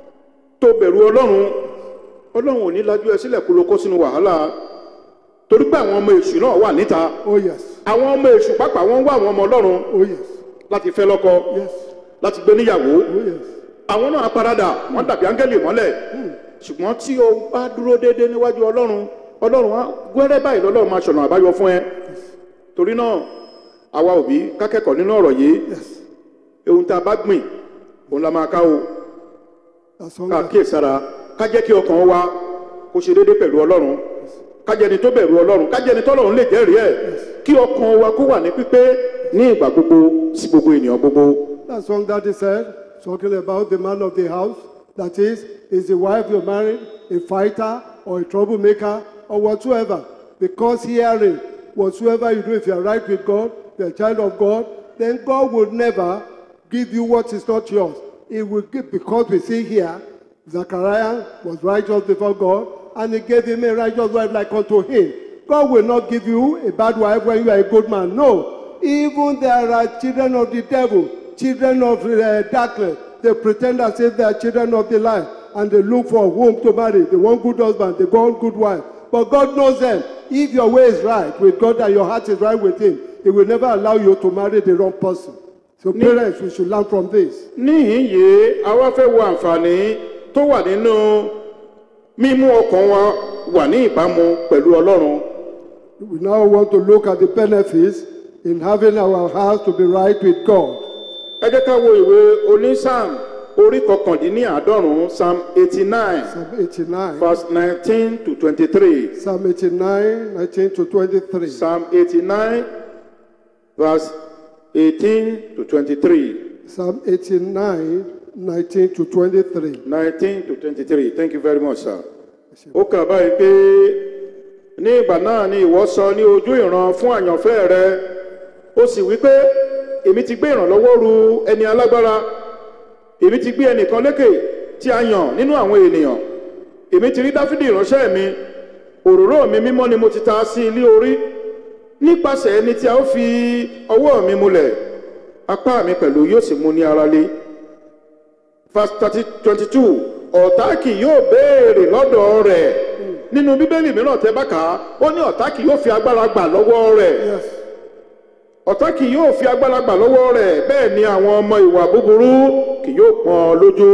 tó bẹ̀rù ọlọ́run ọlọ́run ò ní lajú ẹ sílẹ̀ kó ló kó sínú wàhálà torí pé àwọn ọmọ èṣù náà wà níta Oh, yes. àwọn ọmọ èṣù pàápàá wọn ń wá àwọn ọmọ ọlọ́run Oh, yes. láti fẹ́ lọ́kọ Yes. láti gbé níyàwó Oh, yes. àwọn náà paradà wọn dàbí áńgẹ́lì mọ́lẹ̀ ṣùgbọ́n tí o bá dúró déédéé níwájú ọlọ́run ọlọ́run á gbẹ́rẹ́ báyìí lọ́lọ́run máa ṣọ̀nà àbáyọ fún ẹ torí náà àwa òbí kákẹ́kọ̀ọ́ nínú ọ̀rọ̀ yìí Yes. ohun tá a bá gbìn òun la máa ká o That song ká that- kíyèsára ká jẹ́ kí ọkàn wa kó ṣe déédéé pẹ̀lú ọlọ́run ká jẹ́ ẹni tó bẹ̀rù ọlọ́run ká jẹ́ ẹni tọ́lọ́run lè jẹ́rìí ẹ̀ kí ọkàn wa kó wà ní pípé ní ìgbà gbogbo sí gbogbo ènìyàn gbogbo. That song that he said, talking about the man of the house, that is, is the wife you're married, a fighter or a troublemaker or whatsoever. Because hearing, whatsoever you do, if you're right with God, you're a child of God, then God will never give you what is not yours. He will give, because we see here, Zachariah was righteous before God, and he gave him a righteous wife like unto him. God will not give you a bad wife when you are a good man. No. Even there are children of the devil, children of uh, darkness. They pretend as if they are children of the light, and they look for whom to marry. They want good husband, they want good wife. But God knows them. If your way is right with God and your heart is right with Him, He will never allow you to marry the wrong person. So, parents, we should learn from this. níhìn yìí àwa fẹ́ wo àǹfààní tó wà nínú mímú ọkàn wa wà ní ìbámu pẹ̀lú ọlọ́run We now want to look at the benefits in having our hearts to be right with God. ẹ jẹ́ ká wo ìwé onísàm orí kọkàndínláàádọ́rùn-ún psalm eighty nine Psalm 89. verse nineteen to twenty-three Psalm 89, 19 to 23. psalm eighty nine verse eighteen to twenty-three Psalm 89, 19 to 23. nineteen to twenty-three thank you very much sir. ó kà báyìí pé ní ìgbà náà ni ìwọ sọ ní ojú ìran fún àyànfẹ́ rẹ ó sì wí pé èmi ti gbé ìrànlọ́wọ́ ru ẹni alágbára èmi ti gbé ẹnìkan lékè tí a yàn nínú àwọn ènìyàn èmi ti rí dáfídì ìránṣẹ́ mi òróró mi mímọ́ ni mo ti ta sí ilé orí nípasẹ̀ ẹni tí a ó fi ọwọ́ mi múlẹ̀ apá mi pẹ̀lú yóò sì mú ní ara lé verse thirty twenty two ọ̀tá kì yóò béèrè lọ́dọ̀ rẹ̀ nínú bíbélì mìíràn tẹ́ bá kà á ó ní ọ̀tá kì yóò fi agbára gbà lọ́wọ́ rẹ̀ Yes. ọ̀tá kì yóò fi agbára gbà lọ́wọ́ rẹ̀ bẹ́ẹ̀ ni àwọn ọmọ ìwà búburú kì yóò pọ́n ọ lójú.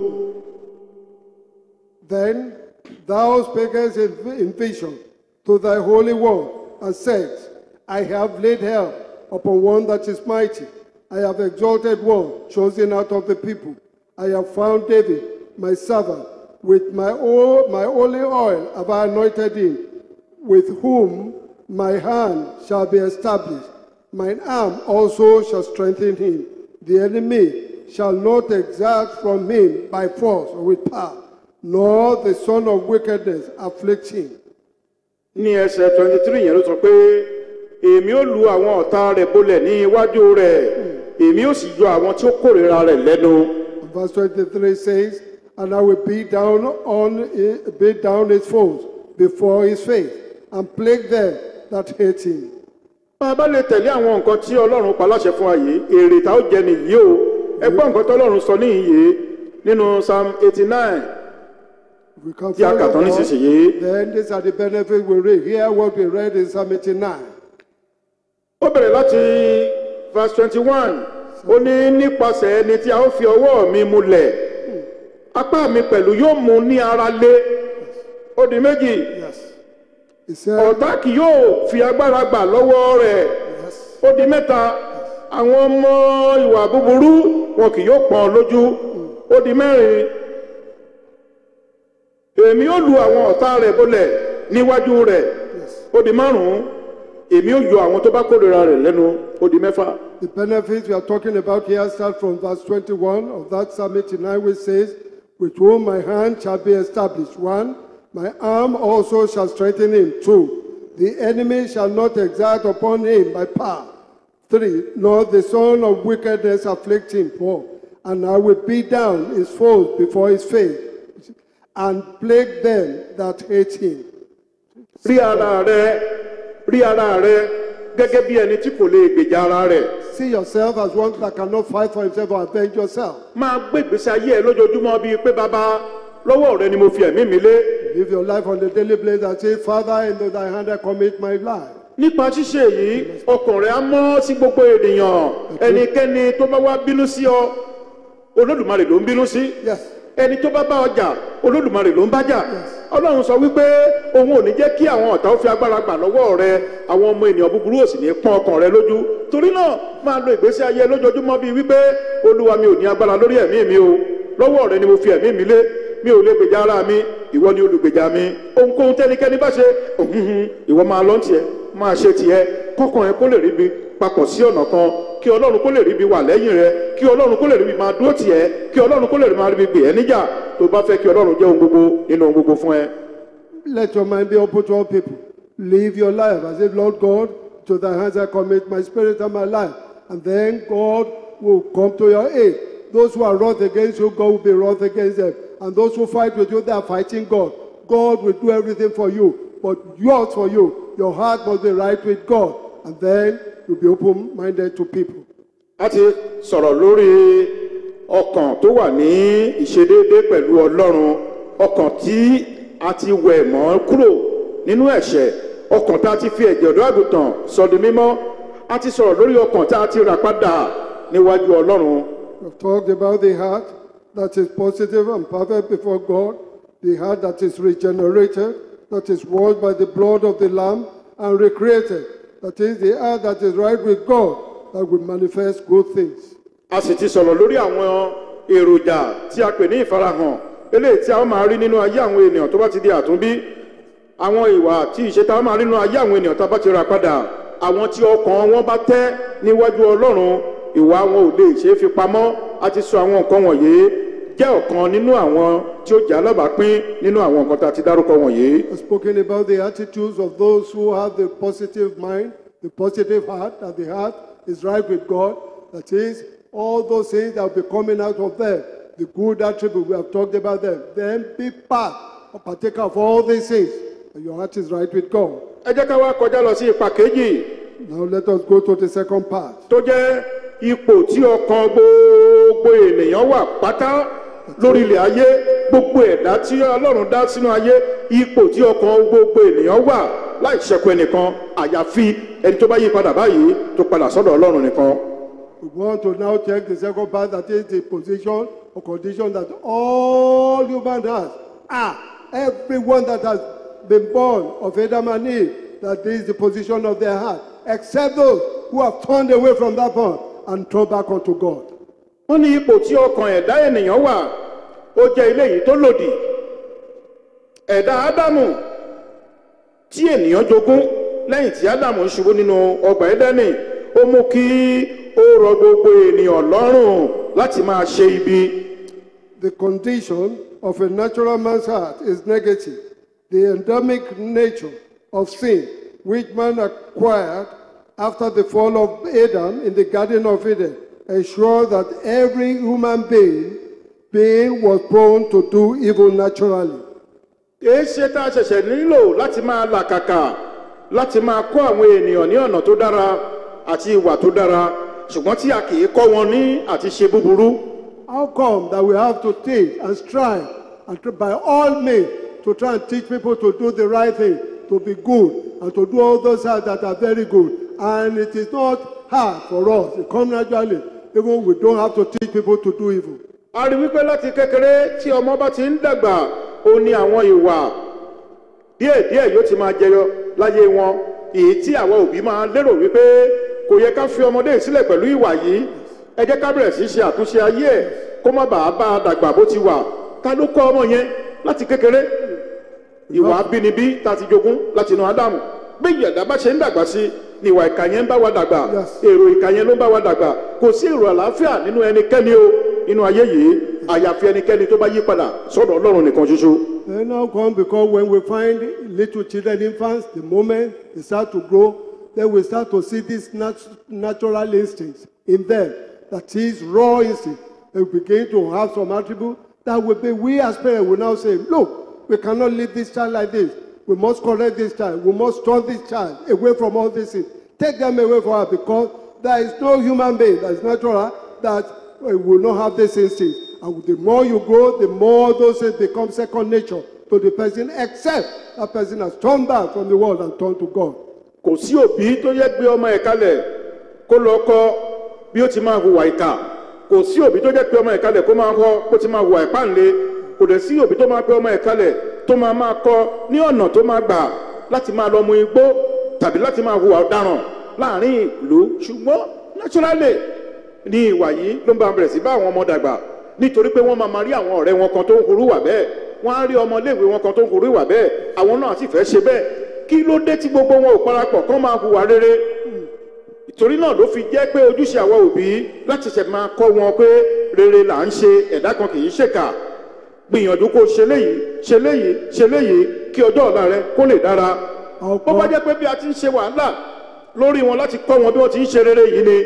Then thou spakest in, in vision to thy holy one, and said, I have laid hell upon one that is mighty. I have exalted one chosen out of the people. I have found David, my servant. With my, oil, my holy oil have I anointed him, with whom my hand shall be established. Mine arm also shall strengthen him. The enemy shall not exact from him by force or with power, nor the son of wickedness afflict him. ní ẹsẹ̀ twenty three yẹn ló sọ pé èmi ó lu àwọn ọ̀tá rẹ̀ bolẹ̀ ní iwájú rẹ̀ èmi ó sì yọ àwọn tí ó kórìíra rẹ̀ lẹ́nu. And verse 23 says, And I will beat down on beat down his foes before his face, and plague them that hate him. bá a bá lè tẹ̀lé àwọn nǹkan tí ọlọ́run pa láṣẹ fún wa yìí èrè tá ó jẹ nìyí o ẹ gbọ́ nǹkan tí ọlọ́run sọ níyìn yìí nínú psalm eighty nine If we can tí a kà follow tán God, nísinsìnyí. then these are the benefits we read. Hear what we read in Psalm 89. ó bẹ̀rẹ̀ láti verse twenty one ó ní nípasẹ̀ ẹni tí a ó fi ọwọ́ mi múlẹ̀ apá mi pẹ̀lú yóò mú ní ara lé ó di méjì Yes. He said, ọ̀tá kì yóò fi agbára gbà lọ́wọ́ rẹ̀ Yes. ó di mẹ́ta àwọn ọmọ ìwà búburú wọn kì yóò pọ́n lójú ó di mẹ́rin èmi ó lu àwọn ọ̀tá rẹ̀ bolẹ̀ níwájú rẹ̀ ó di márùn-ún èmi ó yọ àwọn tó bá kórìíra rẹ̀ lẹ́nu ó di mẹ́fà. The benefits we are talking about here start from verse 21 of that Psalm 89, which says, With whom my hand shall be established. One, my arm also shall strengthen him. Two, the enemy shall not exact upon him by power. Three, nor the son of wickedness afflict him. Four, and I will beat down his foes before his face. and plague them that hate him. rí ara rẹ rí ara rẹ gẹ́gẹ́ bí ẹni tí kò lè gbèjà ara rẹ̀ See yourself as one that cannot fight for himself or avenge yourself. máa gbé ìgbésí ayé ẹ lójoojúmọ́ bíi pé bàbá lọ́wọ́ rẹ ni mo fi ẹ̀mí mi lé Live your life on a daily basis and say, Father, into thy hand I commit my life. nípa ṣíṣe èyí ọkàn rẹ á mọ́ sí gbogbo ènìyàn ẹnikẹ́ni tó bá wá bínú sí ọ olódùmarè ló ń bínú sí Yes. ẹni tó bá bá ọjà olódùmarè ló ń bájà ọlọ́run sọ wípé òun ò ní jẹ́ kí àwọn ọ̀tá ó fi agbára gbà lọ́wọ́ rẹ àwọn ọmọ ènìyàn búburú ò sì ní pọ́n ọkàn rẹ lójú torí náà máa lo ìgbésí ayé lójoojúmọ́ bíi wípé olúwa mi ò ní agbára lórí ẹ̀mí mi o lọ́wọ́ rẹ ni mo fi ẹ̀mí mi lé mi ò lè gbèjà ara mi ìwọ ni olùgbèjà mi ohunkóhun tẹ́nikẹ́ni bá ṣe òhunhun ìwọ máa lọ tiẹ̀ máa ṣe tiẹ̀ kọ́kàn ẹ kó lè ríbi papọ̀ sí ọ̀nà kan kí ọlọ́run kó lè ríbi wà lẹ́yìn rẹ kí ọlọ́run kó lè ríbi máa dúró tiẹ̀ kí ọlọ́run kó lè máa ríbi gbè ẹ́ níjà tó bá fẹ́ kí ọlọ́run jẹ́ ohun gbogbo nínú ohun gbogbo fún ẹ. Let your mind be open to all people. Live your life as if, Lord God, to thy hands I commit my spirit and my life. And then God will come to your aid. Those who are wroth against you, God will be wroth against them. And those who fight with you, they are fighting God. God will do everything for you. But yours for you. Your heart must be right with God. And then you'll be open minded to people. a ti sọ̀rọ̀ lórí ọkàn tó wà ní ìṣedéédé pẹ̀lú ọlọ́run ọkàn tí a ti wẹ̀ mọ́ kúrò nínú ẹ̀ṣẹ̀ ọkàn tá a ti fi ẹ̀jẹ̀ ọ̀dọ́ àgùntàn sọ di mímọ́ a ti sọ̀rọ̀ lórí ọkàn tá a ti rà padà níwájú ọlọ́run We've talked about the heart that is positive and perfect before God, the heart that is regenerated, that is washed by the blood of the Lamb and recreated, that is the heart that is right with God, that will manifest good things. a sì ti sọ̀rọ̀ lórí àwọn èròjà tí a pè ní ìfarahàn eléyìí tí a ó máa rí nínú ayé àwọn ènìyàn tó bá ti di àtúnbí àwọn ìwà tí ìṣe tá a máa rí nínú ayé àwọn ènìyàn tá a bá ti rà padà àwọn tí ọkàn wọn bá tẹ́ níwájú ọlọ́run ìwà wọn ò lè ṣe é fi pamọ́ a ti sọ àwọn nǹkan wọ̀nyí jẹ́ ọ̀kan nínú àwọn tí ó jẹ́ alábàápín nínú àwọn nǹkan tá a ti dárúkọ wọ̀nyí. I've spoken about the attitudes of those who have the positive mind, the positive heart, that the heart is right with God. That is, all those things that will be coming out of them, the good attribute, we have talked about them. Then be part or partaker of all these things, and your heart is right with God. ẹ jẹ́ ká wá kọjá lọ sí ipa kejì Now let us go to the second part. tó jẹ́ ipò tí ọkàn gbogbo ènìyàn wà pátá lórí ilẹ̀ ayé gbogbo ẹ̀dá tí ọlọ́run dá sínú ayé ipò tí ọkàn gbogbo ènìyàn wà láì ṣẹ́kù ẹnìkan àyàfi ẹni tó bá yí padà báyìí tó padà sọ́dọ̀ ọlọ́run nìkan. We want to now check the second part, that is the position or condition that all human has. Ah, everyone that has been born of Adam and Eve, that is the position of their heart, except those who have turned away from that point and turned back unto God. wọ́n ní ipò tí ọkàn ẹ̀dá ènìyàn wà ó jẹ́ ilé yìí tó lòdì ẹ̀dá ádámù tí ènìyàn jogún lẹ́yìn tí ádámù ń ṣubú nínú ọgbà ẹ̀dẹ́nì ó mú kí ó rọ gbogbo ènìyàn lọ́rùn láti máa ṣe ibi The condition of a natural man's heart is negative. The endemic nature of sin, which man acquired after the fall of Adam in the Garden of Eden, ensures that every human being, being was prone to do evil naturally. èé ṣe tá a ṣẹ̀ṣẹ̀ nílò láti máa làkàkà láti máa kọ́ àwọn ènìyàn ní ọ̀nà tó dára àti ìwà tó dára ṣùgbọ́n tí a kì í kọ́ wọn ní àti ṣe búburú How come that we have to teach and strive and try, by all means to try and teach people to do the right thing, to be good, and to do all those things that are very good? And it is not hard for us. It comes naturally. Even we don't have to teach people to do evil. a rí wípé láti kékeré tí ọmọ bá ti ń dàgbà ó ní àwọn ìwà díẹ̀díẹ̀ yóò ti máa jẹyọ láyé wọn èyí tí àwọn òbí máa lérò wípé kò yẹ ká fi ọmọdé yìí sílẹ̀ pẹ̀lú ìwà yìí ẹ jẹ́ ká bẹ̀rẹ̀ sí í ṣe àtúnṣe ayé ẹ̀ kó má bàa bá a dàgbà bó ti wà ta ló kọ́ ọmọ yẹn láti kékeré ìwà abínibí ta ti jogún láti inú ádámù bí ìyàdá bá ṣe ń dàgbà sí ni ìwà ìkà yẹn ń bá wa dàgbà Yes. èrò ìkà yẹn ló ń bá wa dàgbà kò sí èrò àlàáfíà nínú ẹnikẹ́ni o nínú ayé yìí àyàfi ẹnikẹ́ni tó bá yí padà sọ́dọ̀ ọlọ́run nìkan ṣoṣo. Then now come because when we find little children, infants, the moment they start to grow, then we start to see these nat- natural instincts in them. That is raw instinct. They begin to have some attribute that will be we as parents will now say, look, we cannot leave this child like this. We must correct this child. We must turn this child away from all these things. Take them away from her because there is no human being that is natural that uh, will not have this instinct. And the more you grow, the more those things become second nature to the person, except that person has turned back from the world and turned to God. kò sí òbí tó yẹ gbé ọmọ ẹ̀ kalẹ̀ kó lọ kọ́ bí ó ti máa hùwà ìkà kò sí òbí tó jẹ́ pé ọmọ ẹ̀ kalẹ̀ kó máa kọ́ bó ti máa hùwà ìpáǹle kò dẹ̀ sí òbí tó máa pé ọmọ ẹ̀ kalẹ̀ tó máa máa kọ́ ní ọ̀nà tó máa gbà láti máa lọ mu igbó tàbí láti máa hùwà ọ̀daràn láàrin ìlú ṣùgbọ́n naturally ní ìwà yìí ló ń bá bẹ̀rẹ̀ sí bá àwọn ọmọ dàgbà nítorí pé wọ́n máa máa rí àwọn ọ̀rẹ́ wọn kan tó ń hurú wà bẹ́ẹ̀ wọ́n á rí ọmọléèwé wọn kan tó ń hurú wà bẹ́ẹ̀ àwọn náà sì fẹ́ ṣe bẹ́ẹ̀ kí ló dé tí gbogbo wọn ò parapọ̀ kán máa hùwà rere ìtorí náà ló fi jẹ́ pé ojúṣe àwa òbí láti ṣẹ̀ máa kọ́ wọn pé rere là ń ṣe ẹ̀dá kan kì í ṣèkà gbìyànjú kó ṣe léyìí ṣe léyìí ṣe léyìí kí ọjọ́ ọ̀la rẹ kó lè dára bó bá jẹ́ pé bí a ti ń ṣe wàhálà lórí wọn láti kọ́ wọn bí wọ́n ti ń ṣe rere yìí ni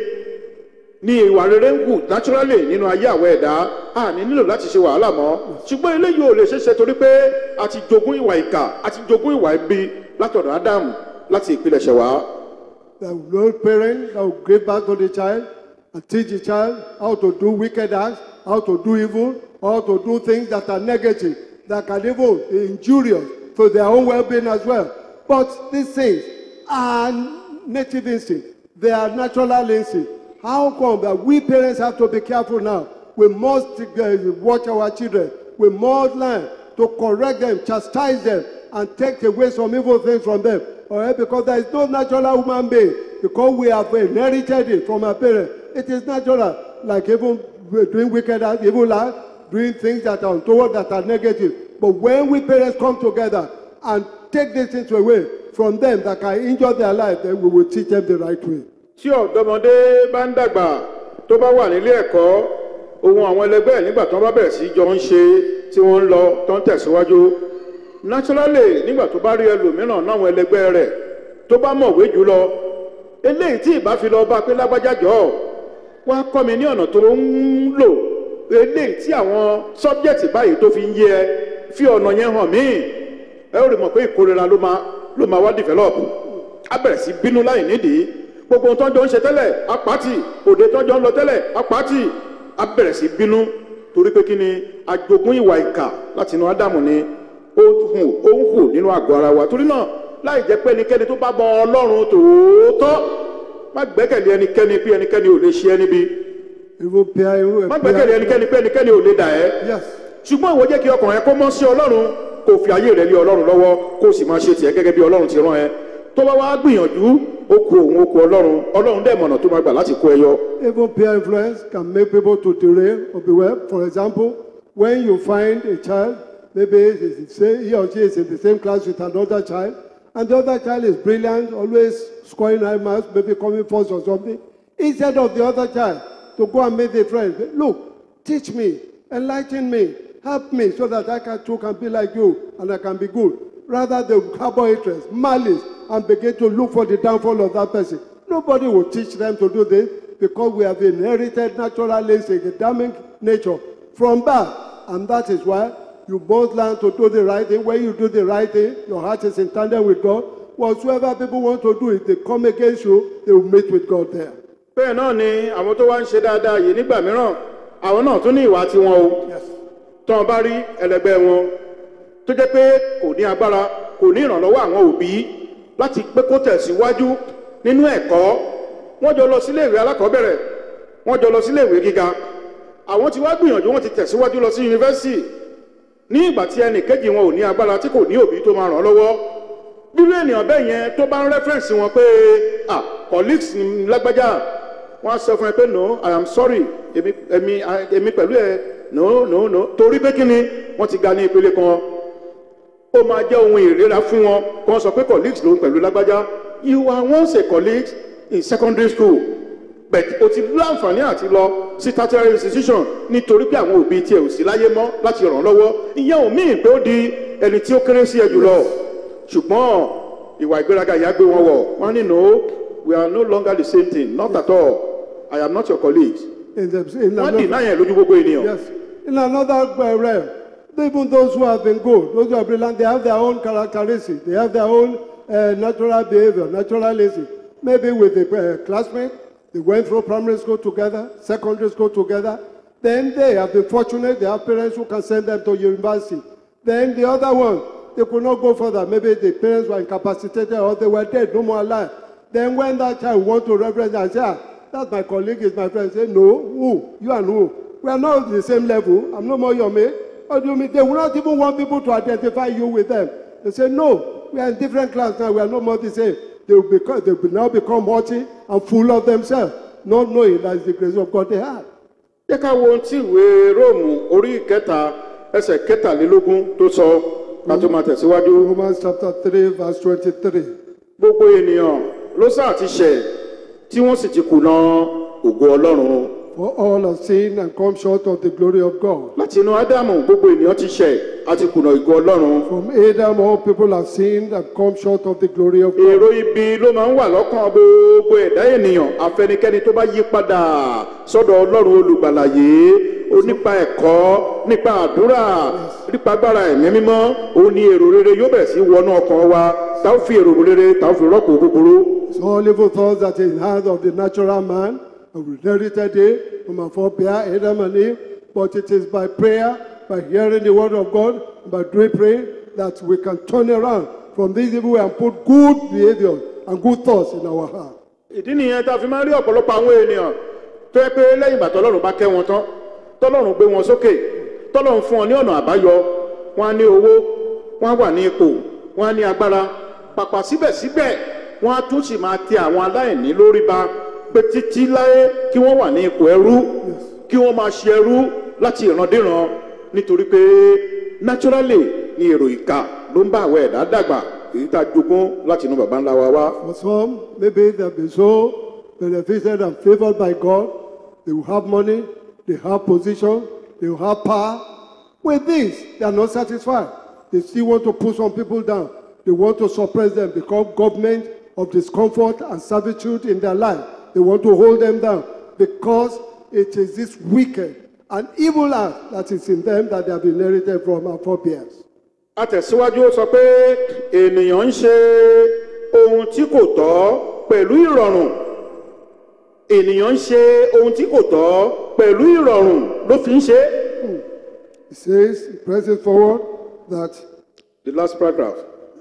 ní ìwà rere ń hù naturally nínú ayé àwọn ẹ̀dá a ní nílò láti ṣe wàhálà mọ́ ṣùgbọ́n eléyìí ò lè ṣeéṣe torí pé a ti jogún ìwà ìkà a ti jogún ìwà ibi látọ̀dọ̀ ádámù láti ìpilẹ̀ṣẹ̀ wá. The Lord parent that will give back to the child and teach the child how to do wicked acts, how to do evil, how to do things that are negative, that can even be injurious to their own well-being as well. But these things are native instinct. They are natural instinct. How come that we parents have to be careful now? We must uh, watch our children. We must learn to correct them, chastise them, and take away some evil things from them. All right? Because there is no natural human being. Because we have inherited it from our parents. It is natural. Like even doing wicked acts, evil acts, doing things that are untoward, that are negative. But when we parents come together and take these things away from them that can injure their life, then we will teach them the right way. tí ọ̀dọ́mọdé bá ń dàgbà tó bá wà nílé ẹ̀kọ́ ohun àwọn ẹlẹgbẹ́ ẹ̀ nígbà tó bá bẹ̀rẹ̀ sí jọ ń ṣe tí wọ́n ń lọ tó ń tẹ̀síwájú naturally nígbà tó bá rí ẹlòmíràn náwọn ẹlẹgbẹ́ rẹ̀ tó bá mọ̀wé jùlọ eléyìí tí ìbá fi lọ bá pé lágbájá jọ wá kọ́ mi ní ọ̀nà tó ń lò eléyìí tí àwọn subject báyìí tó fi ń yé ẹ fi ọ̀nà yẹn hàn mí ẹ ó rí mọ̀ pé ìkórira ló máa ló máa wá develop á bẹ̀rẹ̀ sí bínú láì nídìí gbogbo ohun tó ń jọ ń ṣe tẹ́lẹ̀ apáàtì òde tó ń jọ ń lọ tẹ́lẹ̀ apáàtì á bẹ̀rẹ̀ sí bínú torí pé kí ni àjogún ìwà ìkà láti inú ádámù ni ó hù ó ń hù nínú àgọ́ ara wa torí náà láì jẹ́ pé ẹnikẹ́ni tó bá bọ ọlọ́run tòótọ́ má gbẹ́kẹ̀lé ẹnikẹ́ni pé ẹnikẹ́ni ò lè ṣe ẹ́ níbi Even peer, even má gbẹ́kẹ̀lé ẹnikẹ́ni pé ẹnikẹ́ni ò lè dà ẹ́ Yes. ṣùgbọ́n ìwọ jẹ́ kí ọkàn rẹ kó mọ́ sí ọlọ́run kó fi ayé rẹ lé ọlọ́run lọ́wọ́ kó o sì máa ṣe tiẹ̀ gẹ́gẹ́ bí ọlọ́run ti rán ẹ tó bá wá gbìyànjú ó ku òun ó ku ọlọ́run ọlọ́run dẹ̀ mọ̀nà tó máa gbà láti kó ẹ yọ. Even peer influence can make people to derail or beware. For example, when you find a child, maybe it's the same- he or she is in the same class with another child, and the other child is brilliant, always scoring high marks, maybe coming first or something. Instead of the other child to go and meet a friend, look, teach me, enlighten me, help me so that I can, too can be like you and I can be good. Rather, they harbor interest, malice, and begin to look for the downfall of that person. Nobody will teach them to do this because we have inherited natural instinct, Adamic nature from birth. And that is why you both learn to do the right thing. When you do the right thing, your heart is in tandem with God. Whatsoever people want to do, if they come against you, they will meet with God there. bẹ́ẹ̀ náà ni àwọn tó wá ń ṣe dáadáa yìí nígbà mìíràn àwọn náà tún ní ìwà tiwọn o tó wọn bá rí ẹlẹgbẹ́ wọn tó jẹ́ pé kò ní agbára kò ní ìrànlọ́wọ́ àwọn òbí láti pé kó tẹ̀síwájú nínú ẹ̀kọ́ wọ́n jọ lọ sílé ìwé alákọ̀ọ́bẹ̀rẹ̀ wọ́n jọ lọ sílé ìwé gíga àwọn ti wá gbìyànjú wọ́n ti tẹ̀síwájú lọ sí yunifásitì ní ìgbà tí ẹnì kejì wọn ò ní agbára tí kò ní òbí tó máa ràn án lọ́wọ́ bírú ènìyàn bẹ́ẹ̀ yẹn tó bá ń rẹ́fẹ̀rẹ̀nsì wọn pé ah colleagues ní lágbájá wọ́n á sọ fún ẹ pé no i am sorry èmi èmi èmi pẹ̀lú ẹ no no no torí pé kí ni wọ́n ti ga ní ìpele kan ó máa jẹ́ ohun ìrera fún wọn kí wọ́n sọ pé colleagues ló ń pẹ̀lú lágbájá you are once a colleague in secondary school but o ti láǹfààní àti lọ sí tertiary institution nítorí pé àwọn òbí tiẹ̀ ò sí láyé mọ́ láti ràn án lọ́wọ́ ìyẹn ò míì pé ó di ẹni tí ó kéré sí ẹ jùlọ ṣùgbọ́n ìwà ìgbéraga ìyá gbé wọn wọ̀ wọ́n ní no we are no longer the same thing not at all i am not your colleague In the, in the, wọ́n dì náà yẹn lójú gbogbo ènìyàn Yes. in another uh, realm. Even those who have been good, those who are brilliant, they have their own characteristics. They have their own uh, natural behavior, naturalism. Maybe with the uh, classmate, they went through primary school together, secondary school together. Then they have been fortunate, they have parents who can send them to university. Then the other one, they could not go further. Maybe the parents were incapacitated or they were dead, no more alive. Then when that child want to reference and say, ah, that's my colleague, is my friend, say, no, who? You and who? We are not on the same level. I'm no more your mate. What do you mean? They will not even want people to identify you with them. They say, no, we are in different class now. We are no more the same. They will, become, they will now become haughty and full of themselves, not knowing that it's the grace of God they have. jẹ́ ká wo ohun tí ìwé róòmù orí ìkẹta ẹsẹ̀ kẹtàlélógún tó sọ ká tó máa tẹ̀síwájú. Romans chapter 3, verse 23. gbogbo ènìyàn ló sáà ti ṣẹ̀ tí wọ́n sì ti kùnà ògo ọlọ́run. For all have sinned and come short of the glory of God. láti inú ádámù gbogbo ènìyàn ti ṣẹ̀ àti kùnà ògo ọlọ́run. From Adam, all people have sinned and come short of the glory of God. èrò ibi ló máa ń wà lọ́kàn gbogbo ẹ̀dá ènìyàn afẹnikẹ́ni tó bá yí padà sọ́dọ̀ ọlọ́run olùgbàlà yìí ó nípa ẹ̀kọ́ nípa àdúrà nípa agbára ẹ̀mí mímọ́ ó ní èrò rere yóò bẹ̀rẹ̀ sí wọnú ọkàn wa tá ó fi èrò rere tá ó fi rọ́pò búburú. It's all evil thoughts that is in the heart of the natural man, and we inherited it from our forebear Adam and Eve. But it is by prayer, by hearing the word of God, by doing prayer, that we can turn around from this evil and put good behavior and good thoughts in our heart. ìdí nìyẹn tá a fi máa ń rí ọ̀pọ̀lọpọ̀ àwọn ènìyàn tó yẹ pé lẹ́yìn ìgbà tọ́lọ́run bá kẹ́ wọn tán tọ́lọ́run gbé wọn sókè tọ́lọ́run fún wọn ní ọ̀nà àbáyọ wọn á ní owó wọn á wà ní ipò wọn á ní agbára pàpà síbẹ̀síbẹ̀ wọn á tún sì máa tẹ àwọn aláìní lórí ba pé títí láyé kí wọ́n wà ní ipò ẹrú kí wọ́n máa ṣe ẹrú láti ìrandíran nítorí pé naturally ni èrò ìka ló ń bá àwọn ẹ̀dá dàgbà èyí tá a jogún láti inú baba ńlá wa wá. For some, maybe they've been so benefited and favored by God. They will have money, they have position, they will have power. With this, they are not satisfied. They still want to put some people down. They want to suppress them, become government of discomfort and servitude in their life. They want to hold them down because it is this wicked and evil act that is in them that they have inherited from our forebears. atẹ̀síwájú ó sọ pé ènìyàn ń ṣe ohun tí kò tọ́ pẹ̀lú ìrọ̀rùn ènìyàn ń ṣe ohun tí kò tọ́ pẹ̀lú ìrọ̀rùn ló fi ń ṣe é. It says, it presses forward that the last paragraph.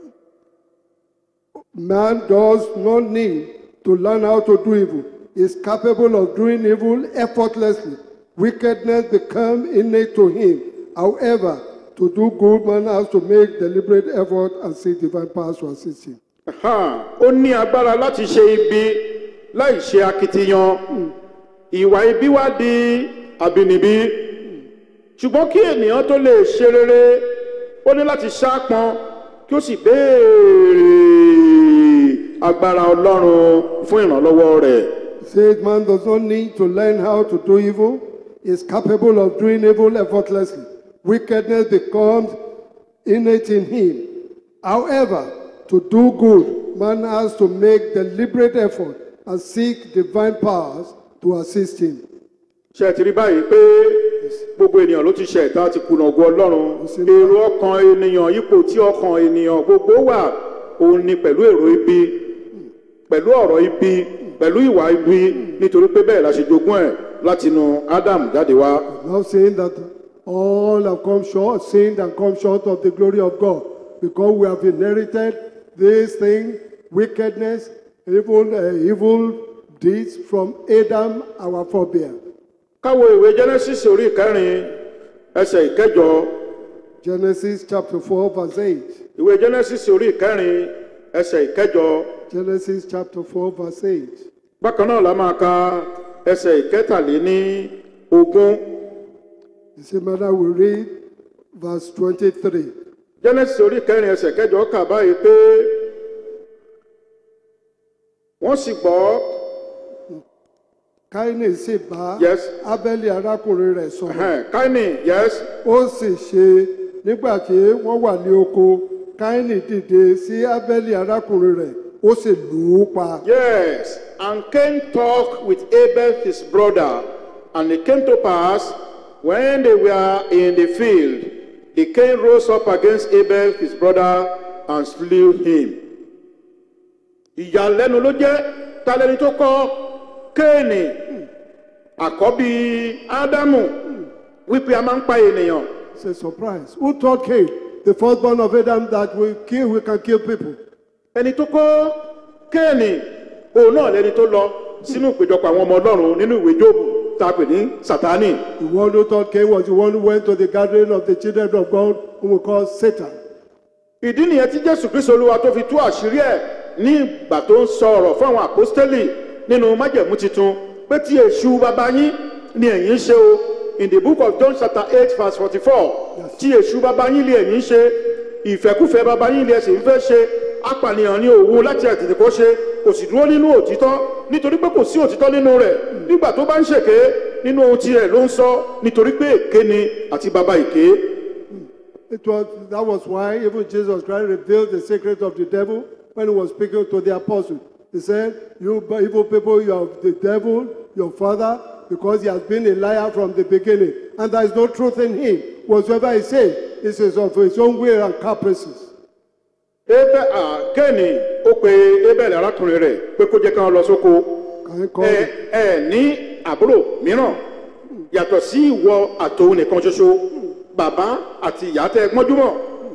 Man does not need to learn how to do evil. He is capable of doing evil effortlessly. Wickedness become innate to him. However, to do good, man has to make deliberate effort and seek divine powers to assist him. Aha, ó ní agbára láti ṣe ibi láì ṣe akitiyan ìwà ibi wá di àbínibí ṣùgbọ́n kí ènìyàn tó lè ṣe rere ó ní láti ṣáàpọn kí ó sì béèrè agbára ọlọ́run fún ìrànlọ́wọ́ rẹ̀. He says man does not need to learn how to do evil. He is capable of doing evil effortlessly. Wickedness becomes innate in him. However, to do good, man has to make deliberate effort and seek divine powers to assist him. ṣe ẹ ti rí báyìí pé gbogbo ènìyàn ló ti ṣe ẹ̀dá ti kùnà ògo ọlọ́run sí. èrò ọkàn ènìyàn ipò tí ọkàn ènìyàn gbogbo wà òun ni pẹ̀lú èrò ibi pẹ̀lú ọ̀rọ̀ ibi pẹ̀lú ìwà ibi nítorí pé bẹ́ẹ̀ la ṣe jogún ẹ̀ látinú Adam jáde wá. Now saying that all have come short, sinned and come short of the glory of God, because we have inherited this thing, wickedness, evil, uh, evil deeds from Adam, our forebear. káwo ìwé Genesis orí ìkẹrin ẹsẹ̀ ìkẹjọ Genesis chapter 4, verse 8. ìwé Genesis orí ìkẹrin ẹsẹ̀ ìkẹjọ Genesis chapter 4, verse 8. bákan náà la máa ka ẹsẹ̀ ìkẹtàléní ogún The same manner we read verse 23. Genesis orí ìkẹrin ẹsẹ̀ kẹjọ kà báyìí pé wọ́n sì gbọ́ Káínì sì bá Yes. Ábẹ́lì arákùnrin rẹ̀ sọ̀rọ̀. ẹ̀hẹ́n, Káínì yes ó sì ṣe nígbà tí wọ́n wà ní oko káínì dìde sí ábẹ́lì arákùnrin rẹ̀ ó sì lù ú pa. yes and Cain talked with Abel his brother and it came to pass when they were in the field, the Cain rose up against Abel, his brother, and slew him. Ìyàlẹ́nu ló jẹ́ talẹ́ni tó kọ́ Kéènì àkọ́bí Ádámù wípé a máa ń pa ènìyàn. It's a surprise. Who taught Cain, the firstborn of Adam, that we kill, we can kill people? Ẹni tó kọ́ Kéènì òun náà lẹni tó lọ sínú ìpéjọpọ̀ àwọn ọmọ Ọlọ́run nínú ìwé Jóòbù tá a pè ní Sátánì. The one who taught Cain was the one who went to the gathering of the children of God, whom we call Satan. ìdí nìyẹn tí jésù kristu olúwa tó fi tú àṣírí ẹ ní ìgbà tó ń sọ ọ̀rọ̀ fún àwọn àpọ́stélì nínú májẹ̀mú titun pé tí èṣù bàbá yín ni ẹ̀yin ń ṣe o in the book of john chapter eight verse forty-four tí èṣù bàbá yín ni ẹ̀yin ń ṣe ìfẹ́kúfẹ́ bàbá yín ni ẹ̀sìn ń fẹ́ ṣe apànìyàn ni òun láti àtètè kó ṣe kò sì dúró nínú òtítọ́ nítorí pé kò sí òtítọ́ nínú rẹ̀ nígbà tó bá ń ṣèké nínú ohun tirẹ̀ ló ń sọ nítorí pé èké ni àti bàbá èké It was, that was why even Jesus Christ revealed the secret of the devil when he was speaking to the apostles. He said, You evil people, you are the devil, your father, because he has been a liar from the beginning. And there is no truth in him. Whatsoever he says, it is of his own will and caprices. ebe a kéènì ó pe ebele arákùnrin rẹ̀ pé kó jẹ́ káwọn lọ sóko Can I call ẹ it? ẹ ní àbúrò mìíràn yàtọ̀ sí ìwọ àtòun nìkan ṣoṣo bàbá àti ìyá tẹ gbọ́njúmọ̀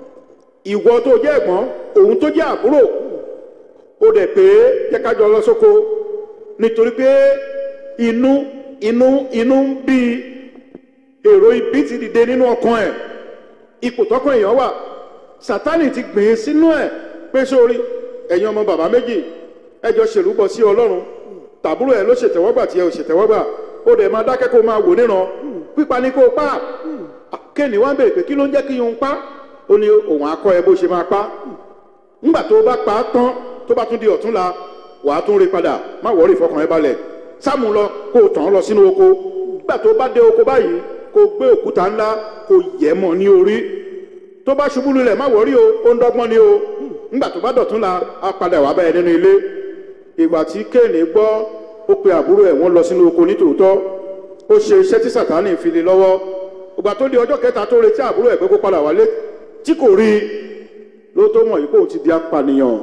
ìwọ tó jẹ́ ẹ̀gbọ́n òun tó jẹ́ àbúrò ó dẹ̀ pé jẹ́ ká jọ lọ sóko nítorí pé inú inú inú ń bí èrò ibi ti dìde nínú ọkàn ẹ̀ ipò tọkàn èèyàn wà sátánì ti gbìn ín sínú ẹ̀ pé sórí ẹ̀yin ọmọ bàbá méjì ẹ jọ ṣèlúbọ sí ọlọ́run tàbúrò ẹ ló ṣètẹ́wọ́gbà tí ẹ ò ṣètẹ́wọ́gbà ó dẹ̀ máa dákẹ́ kó máa wò níran pípa ní kó o pa kéènì wá ń bèrè pé kí ló ń jẹ́ kí n pa ó ní òun akọ ẹ bó ṣe máa pa ńgbà tó o bá pa á tán tó bá tún di ọ̀túnla wàá tún rí padà má wọ́ọ̀rì fọkàn ẹ balẹ̀ sáàmù lọ kó o tàn án lọ sínú oko nígbà tó o bá dé oko báyìí kó o gbé òkúta ńlá kó o yẹ̀ mọ́ ní orí tó bá ṣubú lulẹ̀ má wọ́ọ̀rì o ó ń dọ́gbọ́n ni o ńgbà tó bá dọ̀túnla á padà wá báyìí nínú ilé ìgbà tí kéènì gbọ́ ó pe àbúrò ẹ̀ wọ́n lọ sínú oko nítòótọ́ ó ṣe iṣẹ́ tí sàtánì fi lé lọ́wọ́ ìgbà tó di ọjọ́ kẹta tó retí àbúrò ẹ̀ pé kó padà wálé tí kò rí i ló tó mọ̀ yìí kó o ti di apànìyàn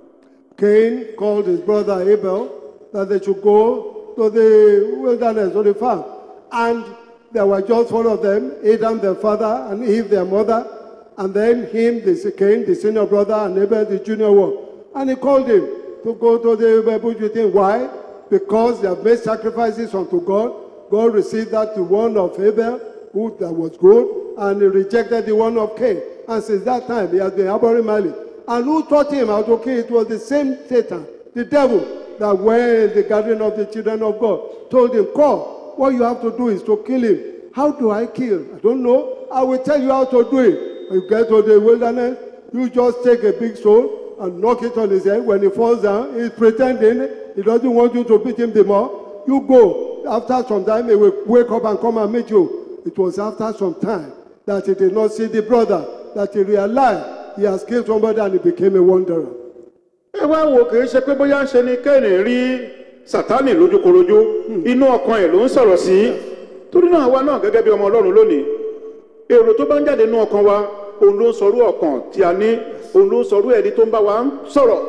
Cain called his brother Abel that they should go to the wilderness, to the farm. And there were just four of them Adam, their father, and Eve, their mother, and then him, the Cain, the senior brother, and Abel, the junior one. And he called him to go to the bush with him. Why? Because they have made sacrifices unto God. God received that the one of Abel, who that was good, and he rejected the one of Cain. And since that time, he has been harboring malice. And who taught him how to kill? It was the same Satan, the devil, that when the gathering of the children of God told him, Come, what you have to do is to kill him. How do I kill? I don't know. I will tell you how to do it. When you get to the wilderness, you just take a big stone and knock it on his head. When he falls down, he's pretending he doesn't want you to beat him the more. You go. After some time, he will wake up and come and meet you. It was after some time that he did not see the brother, that he realized he has killed somebody and he became a wanderer. ẹ wá wo kì í ṣe pé bóyá ń ṣe ni kéènì rí sátánì lójúkorojú inú ọkàn ẹ ló ń sọ̀rọ̀ sí torí náà wa náà gẹ́gẹ́ bí ọmọ ọlọ́run lónìí èrò tó bá ń jáde nínú ọkàn wa òun ló ń sọrú ọkàn tí a ní òun ló ń sọrú ẹni tó ń bá wa ń sọ̀rọ̀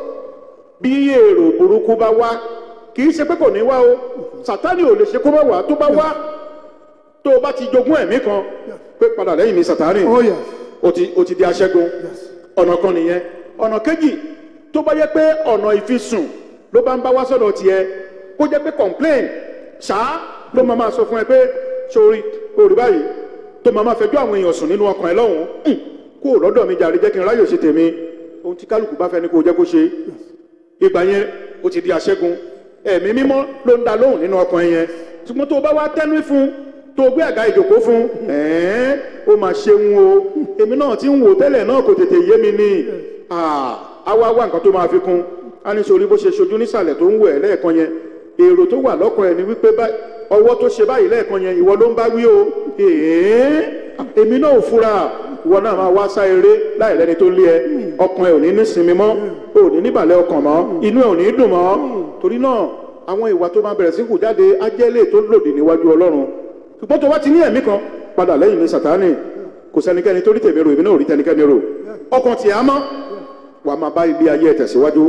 bí èrò burúkú bá wá kì í ṣe pé kò ní wá o sátánì ò lè ṣe kó má wá tó bá wá tó o bá ti jogún ẹ̀mí kan pé padà lẹ́yìn mi sátánì Oh, yes. o ti o ti di aṣẹ́gun ọ̀nà kan nìyẹn ọ̀nà kejì tó bá yẹ pé ọ̀nà ìfisùn ló bá ń bá wá sọ̀dọ̀ tiẹ̀ kó jẹ́ pé complain ṣá ló máa máa sọ fún ẹ pé sori orí báyìí tó máa máa fẹjọ́ àwọn èèyàn sùn nínú ọkàn ẹ lọ́hùn ún kó o lọ́dọ̀ mi jàre jẹ́ kí n ráyè ṣe tèmi ohun tí kálukú bá fẹ́ ni kó o jẹ́ kó ṣe ìgbà yẹn o ti di aṣẹ́gun ẹ̀mí mímọ́ ló ń da lóhùn nínú ọkàn ẹ yẹn ṣùgbọ́n tó o bá wá tẹ́nu fún tó o gbé àga ìjòkó fún ẹ̀ẹ́n ó máa ṣeun o èmi náà ti ń wò tẹ́lẹ̀ náà kò tètè yé mi ni a wá wá nǹkan tó máa fi kún a ní sori bó ṣe ṣojú nísàlẹ̀ tó ń wò ẹ́ lẹ́ẹ̀kan yẹn èrò tó wà lọ́kàn ẹ̀ ni wípé bá- ọwọ́ tó ṣe báyìí lẹ́ẹ̀kan yẹn ìwọ ló ń bá wí o ẹ̀ẹ́n èmi náà ò fura ìwọ náà máa wá sá eré láì lẹ́ni tó lé ẹ ọkàn ẹ ò ní ní sinmi mọ́ ò ní níbàlẹ̀ ọkàn mọ́ inú ẹ ò ní dùn mọ́ torí náà àwọn ìwà tó máa bẹ̀rẹ̀ sí kù jáde á jẹ́ lè tó lòdì níwájú ọlọ́run ṣùgbọ́n tó bá ti ní ẹ̀mí kan padà lẹ́yìn ní sàtánì kò sẹ́nikẹ́ni tó rí tèmi rò èmi náà ò rí tẹnikẹ́ni rò ọkàn tí a mọ́ wàá máa bá ilé ayé ẹ̀ tẹ̀síwájú.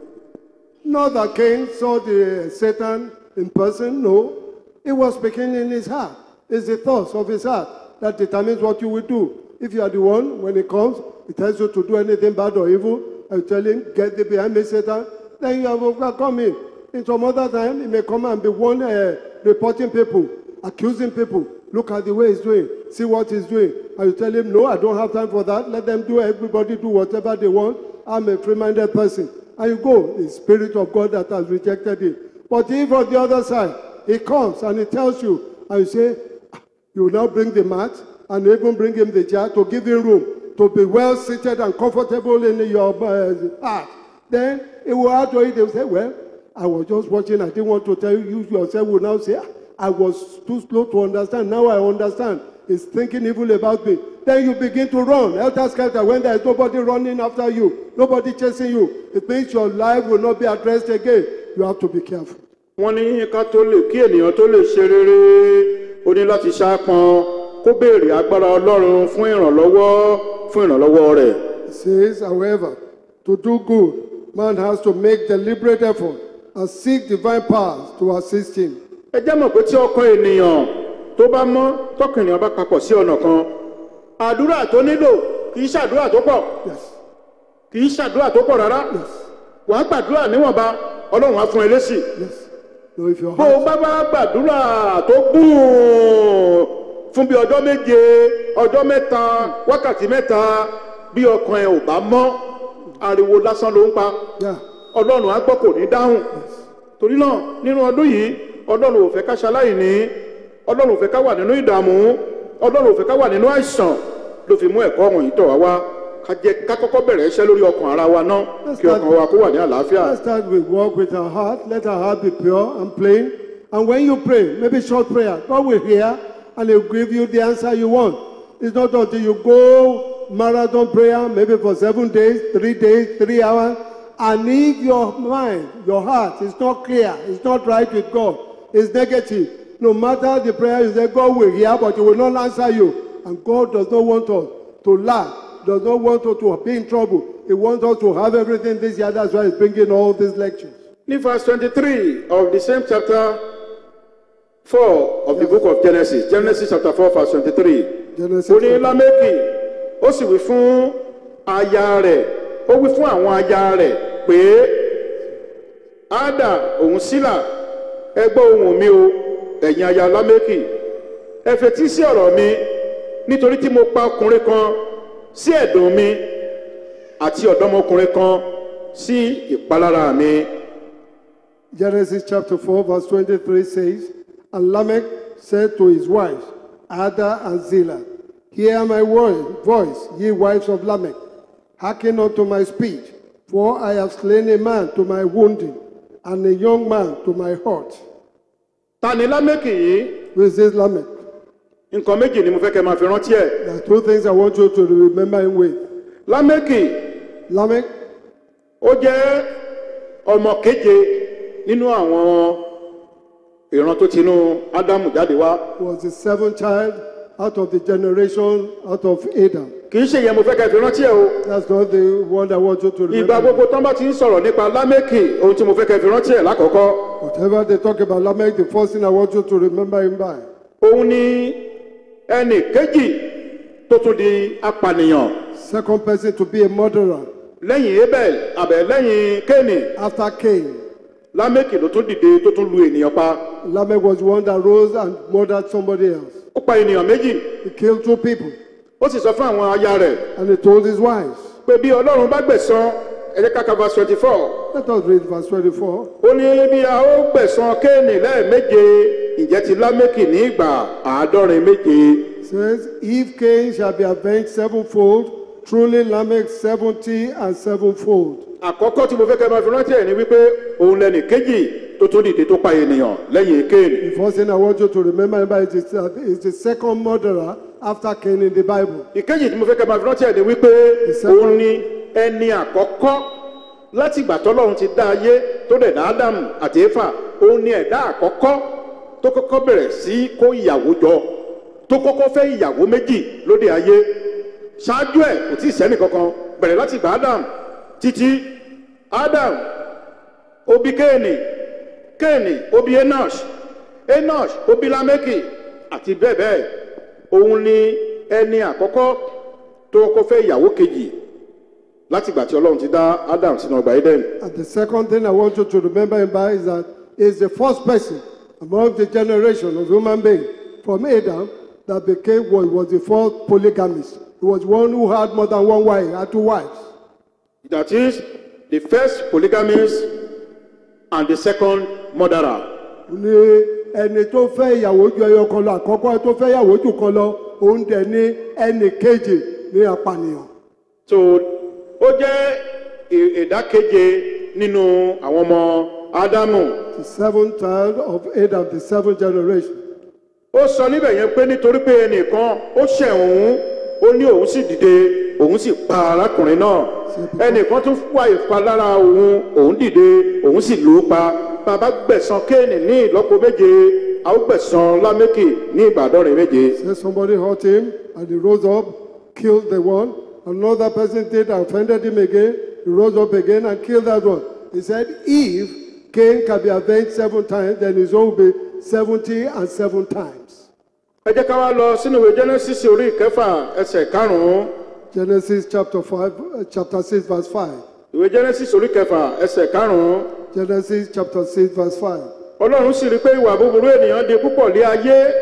Not that Cain saw the Satan in person, no. It was speaking in his heart. It's the thoughts of his heart that determines what you will do. If you are the one, when it comes, it tells you to do anything bad or evil, and you tell him, get thee behind me, Satan, then you have overcome him. In some other time, he may come and be one uh, reporting people, accusing people. Look at the way he's doing. See what he's doing. And you tell him, no, I don't have time for that. Let them do, everybody do whatever they want. I'm a free-minded person. And you go, the Spirit of God that has rejected it. But if on the other side, he comes and he tells you, and you say, "Ah, you will now bring the mat and even bring him the jar to give him room to be well seated and comfortable in your uh, heart. Then he will add to it, he will say, well, I was just watching, I didn't want to tell you, you yourself will now say, "Ah, I was too slow to understand. Now I understand. He's thinking evil about me. Then you begin to run. Helter skelter, when there is nobody running after you, nobody chasing you, it means your life will not be addressed again. You have to be careful. wọ́n ní ká tó lè kí ènìyàn tó lè ṣe rere ó ní láti ṣáàpọn kó béèrè agbára ọlọ́run fún ìrànlọ́wọ́ fún ìrànlọ́wọ́ rẹ̀. It says, however, to do good, man has to make deliberate effort and seek divine powers to assist him. ẹ jẹ́ mọ̀ pé tí ọkàn ènìyàn tó bá mọ́ tọkàn ènìyàn bá papọ̀ sí ọ̀nà kan àdúrà tó nílò kì í ṣàdúrà tó pọ̀ Yes, kì í ṣàdúrà tó pọ̀ rárá yes, wàá gbàdúrà níwọ̀nba ọlọ́run á fún ẹ lésì yes. So if your bó o heart, bá bá gbàdúrà tó gùn fún bí ọjọ́ méje ọjọ́ mẹ́ta wákàtí mẹ́ta bí ọkàn ẹ ò bá mọ́ ariwo lásán ló ń pa yeah, ọlọ́run á gbọ́ kò ní dáhùn torí náà nínú ọdún yìí ọlọ́run ò fẹ́ ká ṣaláìní ọlọ́run ò fẹ́ ká wà nínú ìdààmú ọlọ́run ò fẹ́ ká wà nínú àìsàn ló fi mú ẹ̀kọ́ wọ̀nyí tọ̀ wá wá ká jẹ́ ká kọ́kọ́ bẹ̀rẹ̀ iṣẹ́ lórí ọkàn ara wa náà kí ọkàn wa kó wà ní àlàáfíà. let's start with walk with our heart. Let our heart be pure and plain. And when you pray, maybe short prayer, God will hear and He'll give you the answer you want. It's not until you go marathon prayer, maybe for seven days, three days, three hours, and if your mind, your heart is not clear, it's not right with God, it's negative. No matter the prayer you say, God will hear, but He will not answer you. And God does not want us to lack, does not want us to be in trouble. He wants us to have everything this year. That's why He's bringing all these lectures. ní verse twenty-three of the same chapter four of the book of genesis genesis chapter four verse twenty-three Genesis ó ní chapter- lámẹ́kì ó sì wí fún aya rẹ̀ ó wí fún àwọn aya rẹ̀ pé ádà òun sílà ẹ gbọ́ ohùn mi o ẹ̀yin aya lámẹ́kì ẹ fetí sí ọ̀rọ̀ mi nítorí tí mo pa ọkùnrin kan sí ẹ̀dùn mi àti ọ̀dọ́mọkùnrin kan sí ìpalára mi. Genesis chapter 4, verse 23 says, And Lamech said to his wives, Ada and Zillah, Hear my word, voice, ye wives of Lamech. Hearken unto my speech, for I have slain a man to my wounding, and a young man to my hurt. ta ni lámẹ́kì yìí Who is this Lamech? nǹkan méjì ni mo fẹ́ kẹ́ máa fi rántí ẹ̀ There are two things I want you to remember him with. lámẹ́kì Lamech ó jẹ́ ọmọ keje nínú àwọn ìran tó tinú ádámù jáde wá was the seventh child out of the generation out of Adam. kì í ṣe ìyẹn mo fẹ́ kẹ́ fi rántí ẹ̀ o That's not the one I want you to ìgbà remember. gbogbo tán bá ti ń sọ̀rọ̀ nípa lámẹ́kì ohun tí mo fẹ́ kẹ́ fi rántí ẹ̀ lákọ̀ọ́kọ́ Whatever they talk about Lamech, the first thing I want you to remember him by òun ni ẹnì kejì tó tún di apànìyàn second person to be a murderer lẹ́yìn abel àbẹ̀ lẹ́yìn kéènì after Cain. lámẹ́kì ló tún dìde tó tún lu ènìyàn pa Lamech was the one that rose and murdered somebody else. ó pa ènìyàn méjì He killed two people ó sì sọ fún àwọn aya rẹ̀ and he told his wives. pé bí ọlọ́run bá gbẹ̀san ẹ jẹ́ ká ka verse twenty four Let us read verse 24. ó ní bí a ó gbẹ̀san kéènì lẹ́ẹ̀méje ìjẹ́ ti lámẹ́kì ní ìgbà àádọ́rin méje It says, If Cain shall be avenged sevenfold, truly Lamech seventy and sevenfold. àkọ́kọ́ tí mo fẹ́ kẹ́ máa fi rántí ẹ̀ ni wípé òun lẹ́nì kejì tó tún dìde tó pa ènìyàn lẹ́yìn kéènì The first thing I want you to remember about it is, that it's the second murderer after Cain in the Bible. ìkejì tí mo fẹ́ kẹ́ máa fi rántí ẹ̀ ni wípé second- òun ni ẹni àkọ́kọ́ láti ìgbà tọ́lọ́run ti dá ayé tó dẹ̀ dá ádámù àti éfà òun ni ẹ̀dá àkọ́kọ́ tó kọ́kọ́ bẹ̀rẹ̀ sí kó ìyàwó jọ tó kọ́kọ́ fẹ́ ìyàwó méjì lóde ayé ṣáájú ẹ̀ kò tí ì sẹ́nì kankan bẹ̀rẹ̀ láti gba adam títí adam obi kéènì kéènì obi enosh enosh obi lameki àti bẹ́ẹ̀ bẹ́ẹ̀ òun ni ẹni àkọ́kọ́ tó kọ́kọ́ fẹ́ ìyàwó kejì láti ìgbà tí ọlọ́run ti dá adam sínú ọgbà eden And the second thing I want you to remember him by is that he's the first person among the generation of human being from Adam that became what was the first polygamist. He was one who had more than one wife, had two wives. that is the first polygamist and the second murderer. ní ẹni tó fẹ́ ìyàwó ju ẹyọ kan lọ àkọ́kọ́ tó fẹ́ ìyàwó jù kan lọ òun dẹ̀ ní ẹnì kejì ní apànìyàn. so ó jẹ́ ì- ìdákeje nínú àwọn ọmọ ádámù The seventh child of Adam, the seventh generation. ó sọ níbẹ̀ yẹn pé nítorí pé ẹnìkan ó ṣẹ̀ òun ó ní òun sì dìde òun sì pa arákùnrin náà ẹnìkan tún wá ìpalára òun òun dìde òun sì lù ú pa bàbá gbẹ̀san kéènì ní ìlọ́po méje a ó gbẹ̀san lámékì ní ìbàdọ́rin méje. Say somebody hurt him and he rose up, killed the one. Another person did offended him again. He rose up again and killed that one. He said, if Cain can be avenged seven times, then his own will be 70 and seven times. ẹ jẹ́ ká wá lọ sínú ìwé genesis orí ìkẹfà ẹsẹ̀ karùn-ún Genesis chapter 5, uh, chapter 6, verse 5. ìwé genesis orí ìkẹfà ẹsẹ̀ karùn-ún Genesis chapter 6, verse 5. ọlọ́run sì rí i pé ìwà búburú ènìyàn di púpọ̀ lé ayé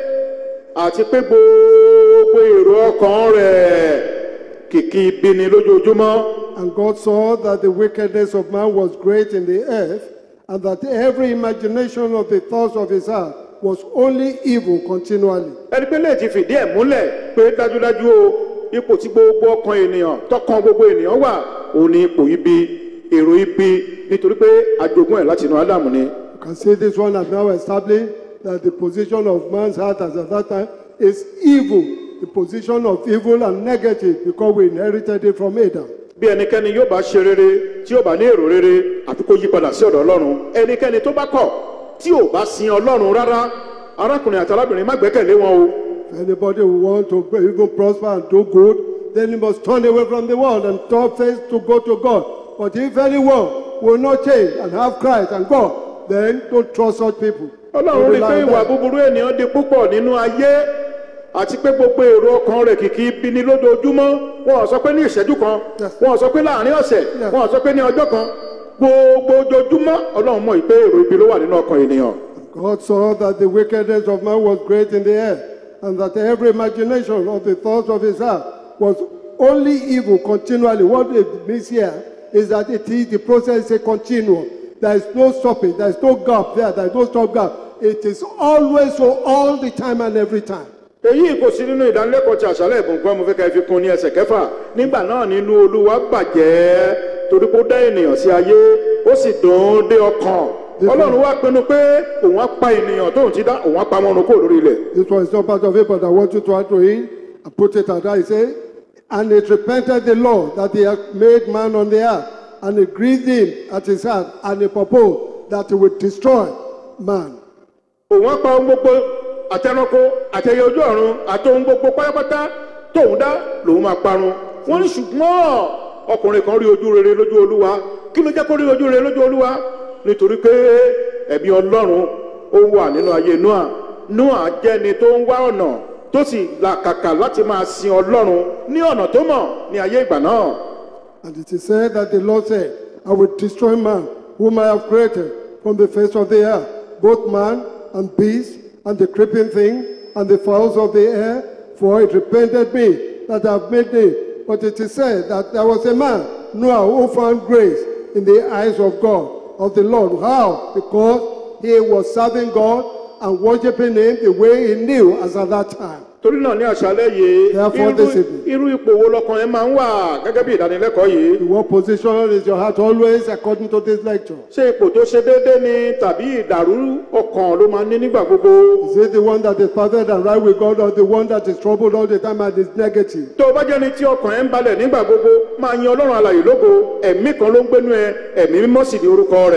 àti pé gbogbo èrò ọkàn rẹ̀ kìkì ibi ni lójoojúmọ́ And God saw that the wickedness of man was great in the earth, and that every imagination of the thoughts of his heart was only evil continually. ẹni pé lè ti fìdí ẹ̀ múlẹ̀ pé dájúdájú o ipò tí gbogbo ọkàn ènìyàn tọkàn gbogbo ènìyàn wà òun ni ipò ibi èrò ibi nítorí pé àjogún ẹ̀ láti inú ádámù ni. You can see this one has now established that the position of man's heart as at that time is evil, the position of evil and negative, because we inherited it from Adam. bí ẹnikẹ́ni yóò bá ṣe rere tí yóò bá ní èrò rere àfi kó yí padà sí ọ̀dọ̀ ọlọ́run ẹnikẹ́ni tó bá kọ̀ tí ò bá sin ọlọ́run rárá arákùnrin àti arábìnrin má gbẹ́kẹ̀lé wọn o If anybody who wants to even prosper and do good, then he must turn away from the world and turn face to go to God. But if anyone will not change and have Christ and God, then don't trust such people. ọlọ́run rí i pé Don't rely on ìwà them. búburú ènìyàn di púpọ̀ nínú ayé àti pé gbogbo èrò ọkàn rẹ̀ kìkì ibi ni lójoojúmọ́ wọn ò sọ pé ní ìṣẹ́jú kan Yes. wọn ò sọ pé láàrin ọ̀sẹ̀ Yes. wọn ò sọ pé ní ọjọ́ kan gbogbo ojoojúmọ́ ọlọ́run mọ̀ pé èrò ibi ló wà nínú ọkàn ènìyàn God saw that the wickedness of man was great in the earth, and that every imagination of the thoughts of his heart was only evil continually. What it means here is that it is the process is a continuum. There is no stopping, there is no gap there, there is no stop gap. It is always so all the time and every time. èyí kò sí nínú ìdánilẹ́kọ̀ọ́ ti àṣálẹ̀ ìbùnkún mo fẹ́ ká ẹ fi kún ní ẹsẹ̀ kẹfà nígbà náà nínú olúwa bàjẹ́ torí kó dá ènìyàn sí ayé ó sì dùn ún dé ọkàn ọlọ́run wá pinnu pé òun á pa ènìyàn tóun ti dá òun á pa wọn run kúrò lórí ilẹ̀ This one is not part of it, but I want you to add to it and put it at that. He said, And it repented the Lord that he had made man on the earth, and it grieved him at his heart, and he proposed that he would destroy man. òun á pa ohun gbogbo àtẹnukó àtẹyẹ ojú ọ̀run àti ohun gbogbo pátápátá tóun dá lòun máa parun wọ́n ní ṣùgbọ́n ọkùnrin kan rí ojú rere lójú olúwa kí ló jẹ́ kó rí ojú rere lójú olúwa nítorí pé ẹ̀mí ọlọ́run ó wà nínú ayé noah noah jẹ́ni tó ń wá ọ̀nà tó sì làkàkà láti máa sin ọlọ́run ní ọ̀nà tó mọ̀ ní ayé ìgbà náà And it is said that the Lord said, I will destroy man, whom I have created from the face of the earth, both man and beast, and the creeping thing, and the fowls of the air, for it repented me that I have made thee. But it is said that there was a man, Noah, who found grace in the eyes of God, of the Lord. How? Because he was serving God and worshiping him the way he knew as at that time. torí náà ní àṣálẹ́ yìí Therefore, irú- this evening. irú ipò wo lọkàn yẹn máa ń wà gẹ́gẹ́ bí ìdánilẹ́kọ̀ọ́ yìí In what position is your heart always according to this lecture? ṣé ipò tó ṣe déédé ni tàbí ìdàrú ọkàn ló máa ń ní nígbà gbogbo Is it the one that is perfect and right with God or the one that is troubled all the time and is negative? tó o bá jẹ́ni tí ọkàn ẹ̀ ń balẹ̀ nígbà gbogbo máa yin ọlọ́run alàyè lógo ẹ̀mí kan ló ń gbénú ẹ ẹ̀mí mímọ́ sì ní orúkọ rẹ̀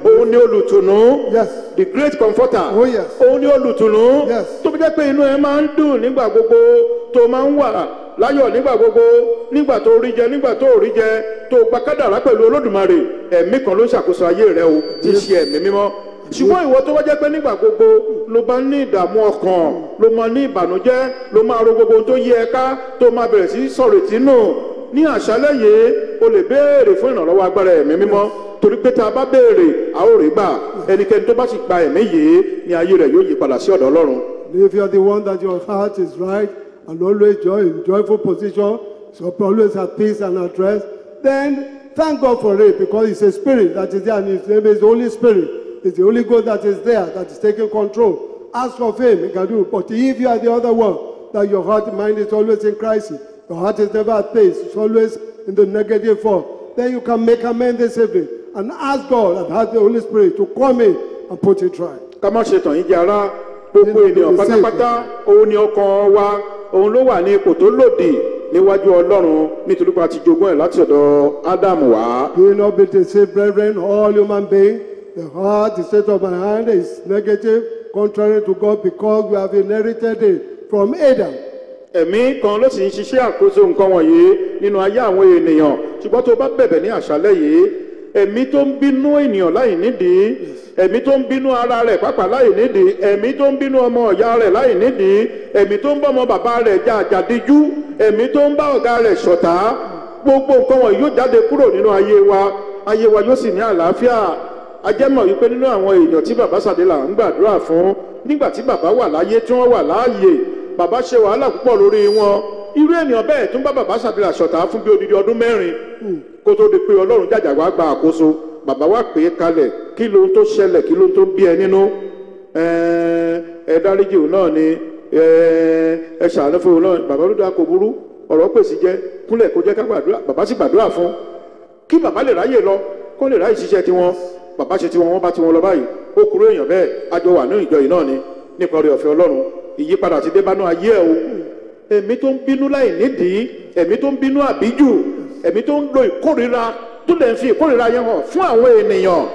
òun ni olùtùnú Yes. the great comforter Oh, yes. òun ni olùtùnú Yes. tó fi jẹ́ pé inú ẹ máa ń dùn nígbà gbogbo tó máa ń wà láyọ̀ nígbà gbogbo nígbà tó rí jẹ nígbà tó rí jẹ tó gba kádàrá pẹ̀lú olódùmarè ẹ̀mí kan ló ń ṣàkóso ayé rẹ o tí í ṣe ẹ̀mí mímọ́ ṣùgbọ́n ìwọ tó wá jẹ́ pé nígbà gbogbo ló bá ní ìdààmú ọkàn ló máa ní ìbànújẹ́ ló máa ro gbogbo ohun tó yí ẹ ká tó máa bẹ̀rẹ̀ sí sọ̀rọ̀ ìtínú ní àṣálẹ́ yìí o lè béèrè fún ìrànlọ́wọ́ agbára ẹ̀mí mímọ́ torí pé tá a bá béèrè a ó rí gbà ẹnikẹ́ni tó bá sì gba ẹ̀mí yìí ní ayé rẹ̀ yóò yí padà sí ọ̀dọ̀ ọlọ́run If you are the one that your heart is right and always joy in joyful position, so always at peace and at rest, then thank God for it because it's a spirit that is there and his name is the Holy Spirit. It's the Holy God that is there that is taking control. Ask of him, he can do it. But if you are the other one, that your heart and mind is always in crisis, your heart is never at peace, it's always in the negative form, then you can make amends this evening and ask God and ask the Holy Spirit to come in and put it right. ká má ṣe tàn yín jẹ ara gbogbo ènìyàn pátápátá òun ni ọkàn wa òun ló wà ní ipò tó lòdì níwájú ọlọ́run nítorí pé a ti jogún ẹ̀ láti ọ̀dọ̀ ádámù wá. Do not be deceived, brethren, all human beings. The heart, the state of my hand is negative, contrary to God, because we have inherited it from Adam. ẹ̀mí kan ló sì ń ṣiṣẹ́ àkóso nǹkan wọ̀nyí nínú ayé àwọn ènìyàn ṣùgbọ́n tó bá bẹ̀bẹ̀ ní àṣálẹ́ yìí ẹ̀mí tó ń bínú ènìyàn láì nídìí ẹ̀mí tó ń bínú ara rẹ̀ pàápàá láì nídìí ẹ̀mí tó ń bínú ọmọ ọ̀yá rẹ̀ láì nídìí ẹ̀mí tó ń bá ọmọ bàbá rẹ̀ jà àjàdíjú ẹ̀mí tó ń bá ọ̀gá rẹ̀ ṣọ̀tá gbogbo nǹkan wọ̀nyí yóò jáde kúrò nínú ayé wa ayé wa yóò sì ní àlàáfíà ajẹ́mọ̀ wípé nínú àwọn èèyàn tí bàbá sàdélà ń gbàdúrà fún nígbà tí bàbá wà láyé tí wọ́n wà láàyè bàbá ṣe wàhálà púpọ̀ lórí wọn irú ènìyàn bẹ́ẹ̀ tún bá bàbá sàdélà ṣọ̀tá fún bí odidi ọdún mẹ́rin kó tó di pé ọlọ́run jàjà wá gba àkóso bàbá wa pè é kalẹ̀ kí ló ń tó ṣẹlẹ̀ kí ló ń tó bí ẹ nínú ẹ ẹ dáríjì òun náà ni ẹ ẹ ṣàánú fún òun náà bàbá ló dá kò burú ọ̀rọ̀ pèsè jẹ́ kúnlẹ̀ kó jẹ́ ká gbàdúrà bàbá sì gbàdúrà fún kí bàbá lè ráyè lọ kó lè ráyè ṣiṣẹ́ tiwọn bàbá ṣe tiwọn wọn bá tiwọn lọ báyìí ó kúrò èèyàn bẹ́ẹ̀ àjọ wà ní ìjọ yìí náà ni nípa orí ọ̀fẹ́ ọlọ́run ìyípadà ti dé bánú ayé ẹ̀ o ẹ̀mí tó ń bínú láì nídìí ẹ̀mí tó ń bínú àbíjù ẹ̀mí tó ń lo ìkórira tó lè fi ìkórira yẹn hàn fún àwọn ènìyàn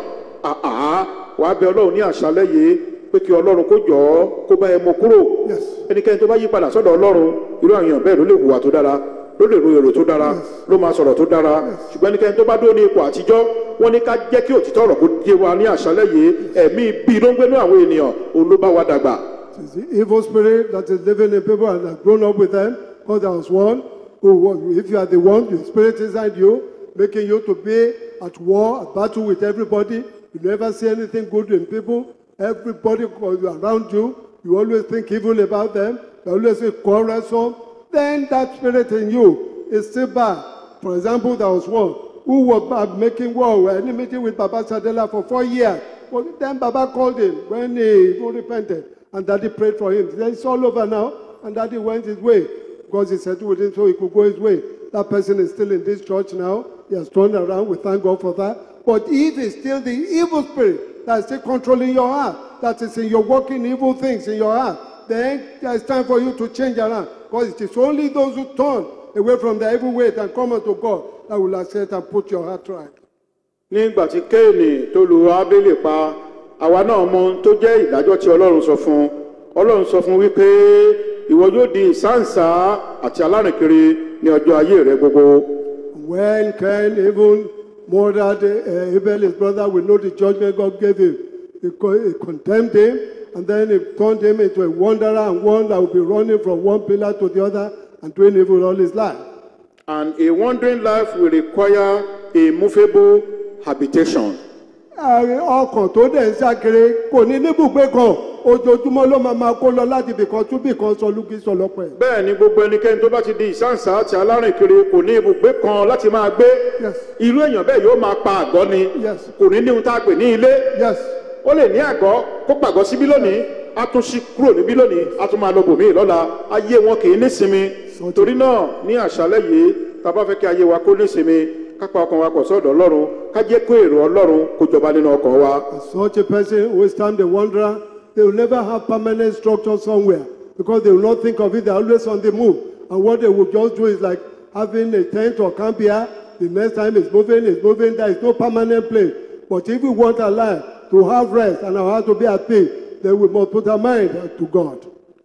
àá wàá bẹ ọlọ́run ní àṣálẹ́ yìí pé kí ọlọ́run kó jọ ọ́ kó bá ẹ mọ kúrò Yes. ẹnikẹ́ni tó bá yí padà sọ́dọ̀ ọlọ́run irú àwọn èèyàn bẹ́ẹ̀ ló lè hùwà tó dára ló lè ro èrò tó dára ló máa sọ̀rọ̀ tó dára ṣùgbọ́n ẹnikẹ́ni tó bá dúró ní ipò àtijọ́ wọ́n ní ká jẹ́ kí òtítọ́ ọ̀rọ̀ kó yé wa ní àṣálẹ́ yìí ẹ̀mí bí ló ń gbénú àwọn ènìyàn òun ló bá wa dàgbà It's the evil spirit that is living in people and has grown up with them. Because there was one who, was- if you are the one, the spirit inside you, making you to be at war, at battle with everybody. You never see anything good in people. Everybody goes around you, you always think evil about them. You always say quarrelsome. Then that spirit in you is still bad. For example, there was one who was bad making war, with enmity with Baba Sadela for four years. But then Baba called him when he even repented, and Daddy prayed for him. Then it's all over now, and Daddy went his way because he settled with him so he could go his way. That person is still in this church now. He has turned around. We thank God for that. But if it's still the evil spirit that is still controlling your heart, that is in your working evil things in your heart, then it's time for you to change around. Because it is only those who turn away from their evil ways and come unto God that will accept and put your heart right. nígbà tí kéènì tó lu ábélé pa àwa náà mọ ohun tó jẹ́ ìdájọ́ tí ọlọ́run sọ fún un ọlọ́run sọ fún un wípé ìwọ yóò di ìsáǹsá àti alárìnkiri ní ọjọ́ ayé rẹ gbogbo When Cain even murdered uh, Abel, his brother, we know the judgment God gave him. He, co- he condemned him, and then he turned him into a wanderer and one that will be running from one pillar to the other and doing evil all his life. and a wandering life will require a movable habitation. Ààrẹ ọkàn tó dẹ̀ ń ṣàkiri kò ní níbùgbé kan ojoojúmọ́ ló máa máa kó lọ láti ibìkan tún bìkan sọ lúkì sọ lọ́pẹ́. bẹ́ẹ̀ ni gbogbo ẹnikẹ́ni tó bá ti di ìsáǹsá àti alárìnkiri kò ní ibùgbé kan láti máa gbé Yes. irú èèyàn bẹ́ẹ̀ yóò máa pa àgọ́ ni Yes. kò ní ní ohun tá a pè ní ilé Yes. ó lè ní àgọ́ kó pàgọ́ síbí lónìí a tún ṣí kúrò níbí lónìí a tún máa lọ bòmíì lọ́la ayé wọn kì í nísinmi Sọ́tọ̀. torí náà ní àṣálẹ́ yìí tá a bá fẹ́ kí ayé wa kó nísinmi ká pa ọkàn wa pọ̀ sọ́dọ̀ ọlọ́run ká jẹ́ kó èrò ọlọ́run kó jọba nínú ọkàn wa. Such a person who is time the wanderer, they will never have permanent structure somewhere because they will not think of it. They're always on the move. And what they will just do is like having a tent or camp here. The next time it's moving, it's moving. There is no permanent place. But if we want our life to have rest and our heart to be at peace, then we must put our mind to God.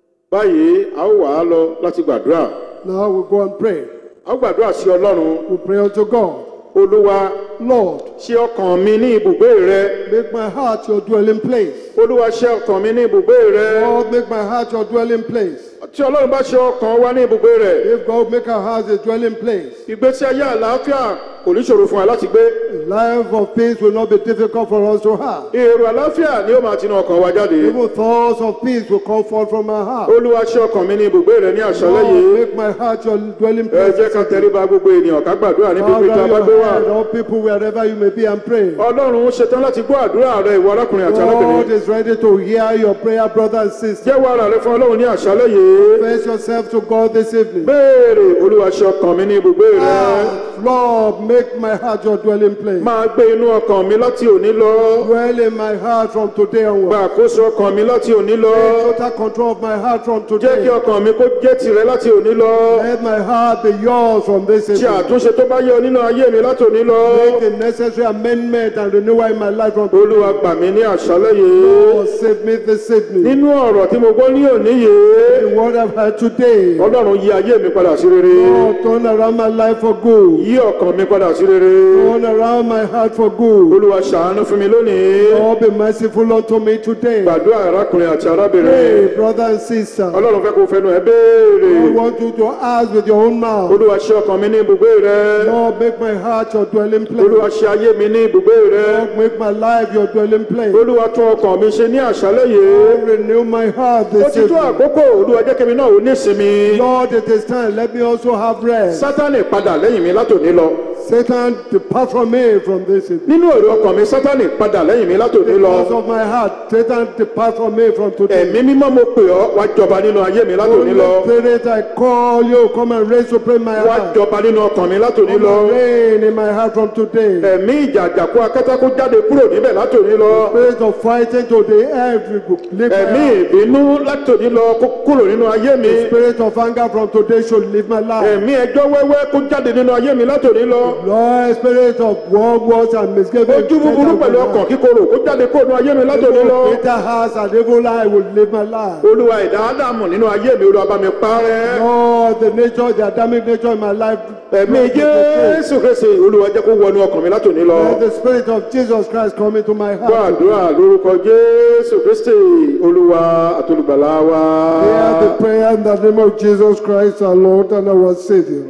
báyìí a ó wà á lọ láti gbàdúrà Now we go and pray. a ó gbàdúrà sí ọlọ́run We pray unto God. olúwa Lord, ṣe ọkàn mi ní ibùgbé rẹ make my heart your dwelling place. olúwa ṣe ọkàn mi ní ibùgbé rẹ Lord, make my heart your dwelling place. tí ọlọ́run bá ṣe ọkàn wa ní ibùgbé rẹ If God make our heart a dwelling place, ìgbésí ayé àlàáfíà kò ní ṣòro fún wa láti gbé a life of peace will not be difficult for us to have. èrò àlàáfíà ni ó máa tinú ọkàn wa jáde Even thoughts of peace will come forth from our heart. olúwa ṣe ọkàn mi ní ibùgbé rẹ ní àṣálẹ́ Lord, yìí make my heart your dwelling ẹ place. jẹ́ ká tẹríba gbogbo ènìyàn ká gbàdúrà ní Bow pípé tí a down bá your gbé wà head, all people wherever you may be and pray. ọlọ́run ṣetán láti gbọ́ àdúrà rẹ ìwọ arákùnrin àti God arábìnrin is ready to hear your prayer, brother and sister. jẹ́wọ́ ara rẹ fún ọlọ́run ní àṣálẹ́ yìí Confess yourself to God this evening. béèrè olúwa ṣe ọkàn mi ní ibùgbé rẹ Ask, Lord, make my heart your dwelling place. máa gbé inú ọkàn mi láti òní lọ Dwell in my heart from today gba onward. àkóso ọkàn mi láti òní lọ Take total control of my heart from jẹ́ kí today. ọkàn mi kó jẹ́ tìrẹ láti òní lọ Let my heart be yours from this ṣe evening. àtúnṣe tó bá yẹ ọ nínú ayé mi láti òní lọ Make the necessary amendment and renewal in my life from today. olúwa gbà mí ní àṣálẹ́ yìí Lord, save me this evening. nínú ọ̀rọ̀ tí mo gbọ́ ní òní yìí The word I've heard today. ọlọ́run yí ayé mi padà sí rere Lord, turn around my life for good. yí ọkàn mi padà sí rere Turn around my heart for good. olúwa ṣàánú fún mi lónìí Lord, be merciful unto me today. gbàdúrà arákùnrin àti Pray, arábìnrin brother and sister. ọlọ́run fẹ́ kó fẹnu ẹ I béèrè want you to ask with your own mouth. olúwa ṣe ọkàn mi ní ibùgbé rẹ Lord, make my heart your dwelling olúwa place. ṣe ayé mi ní ibùgbé rẹ Lord, make my life your dwelling place. olúwa tún ọkàn mi ṣe ní àṣálẹ́ yìí Renew my heart ó this ti tó evening. àkókò olúwa jẹ́ kí mi náà ò ní ìsinmi Lord, it is time. Let me also have rest. sátánì padà lẹ́yìn mi látòní lọ Satan, depart from me from this evening. nínú èrò ọkàn mi sátánì padà lẹ́yìn mi látòní lọ Because of my heart, Satan, depart from me from today. ẹ̀mí mímọ́ mo pè ọ́ wá jọba nínú ayé mi látòní lọ Holy Spirit, I call you, come and reign supreme my wá heart. jọba nínú ọkàn mi látòní Come lọ and reign in my heart from today. ẹ̀mí ìjàjàkú akẹ́tàkú jáde kúrò níbẹ̀ látòní lọ Spirit of fighting to the end, we will leave my ẹ̀mí heart. ìbínú látòní lọ kó kúrò nínú ayé mi Spirit of anger from today should leave my life. ẹ̀mí ẹjọ́ wẹ́wẹ́ kó jáde nínú ayé mi látòní lọ Lord, spirit of war, wars, and misgiving. ojú búburú pẹ̀lú ọkàn kíkorò kó jáde kúrò nínú ayé mi látòní lọ Bitter hearts and evil eye will live my life. olúwa ẹ̀dá ádámù nínú ayé mi olúwa bá mi parẹ́ Lord, the nature, the Adamic nature in my life. ẹ̀mí jésù kristi olúwa jẹ́ kó wọnú ọkàn mi látòní lọ Let the spirit of Jesus Christ come into my gbọ́ heart. àdúrà lórúkọ jésù kristi olúwa àtolùgbàlà wa Hear the prayer in the name of Jesus Christ, our Lord and our Savior.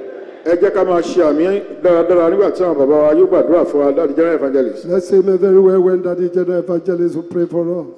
ẹ jẹ́ ká máa ṣe àmì dáradára nígbà tí àwọn bàbá wa yóò gbàdúrà fún wa dáàdi general evangelist. Let's say me very well when Daddy General Evangelist will pray for us.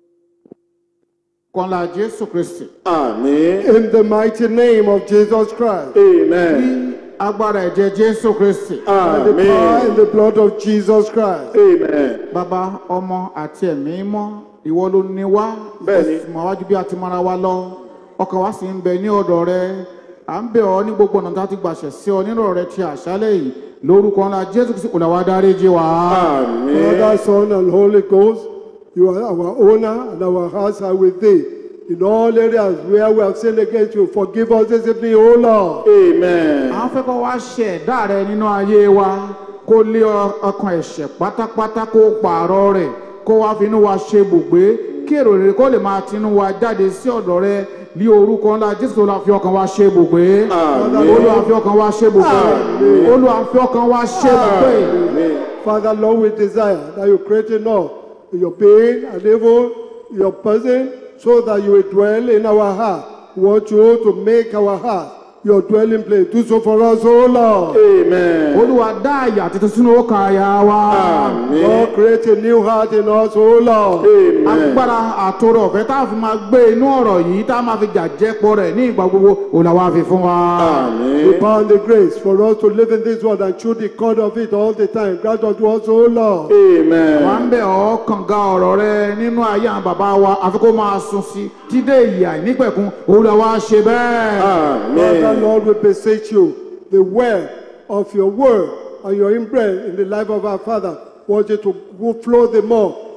kọ́lá jésù kristi àmín In the mighty name of Jesus Christ, amen agbára ẹ̀jẹ̀ jésù kristi by the power àmín in the blood of Jesus Christ. amen bàbá ọmọ àti ẹ̀mí mọ́ ìwọ ló ní wá Bẹ́ẹ̀ni. ó sì mọ̀ wájú bí a ti mara wa lọ ọkàn wa sì ń bẹ ní ọ̀dọ̀ rẹ à ń bẹ̀ ọ́ ní gbogbo ọ̀nà tó a ti gbàṣẹ sí ọ nínú ọ̀rẹ́ ti àṣálẹ̀ yìí lórúkọ ńlá jésù kristi kò làwọn adarí jí wa. àmín Father, Son, and Holy Ghost, you are our owner, and our hearts are with thee. In all areas where we have sinned against you, forgive us this evening, O Lord. amen à ń fẹ́ kó wá ṣe ẹ̀dá rẹ nínú ayé wa kó lé ọ- ọkàn ẹ̀ṣẹ̀ pátápátá kó pààrọ̀ rẹ̀ kó wá fi inú wa ṣe bùgbé kí èrò rere kó lè máa tinú wa jáde sí ọ̀dọ̀ rẹ ní orúkọ ńlá jésù tó la fi ọkàn wa ṣe bùgbé àmín olúwa fi ọkàn wa ṣe bùgbé olúwa fi ọkàn wa ṣe bùgbé. àmín Father, Lord, we desire that you create in us your being and evil, your person, so that you will dwell in our heart. We want you to make our heart your dwelling place. Do so for us, O Lord. amen olúwa dá àyà tuntun sínú ọkàn àyà wa àmín Lord, create a new heart in us, O Lord. amen agbára àtòrò ọ̀fẹ́ tá a fi máa gbé inú ọ̀rọ̀ yìí tá a máa fi jàjẹ́pọ̀ rẹ̀ ní ìgbà gbogbo òlàwà fi fún wa. àmín We bound the grace for us to live in this world and chew the cord of it all the time. Grant unto us, O Lord. wà ń amen bẹ̀ ọ́ kànga ọ̀rọ̀ rẹ nínú ayé àwọn bàbá wa àfi kó máa sun sí dídé ìyà ìnípẹ̀kun òlàwà ṣe bẹ́ẹ̀. Father, àmín Lord, we beseech you, the well of your word and your imprint in the life of our Father. Want you to flow the more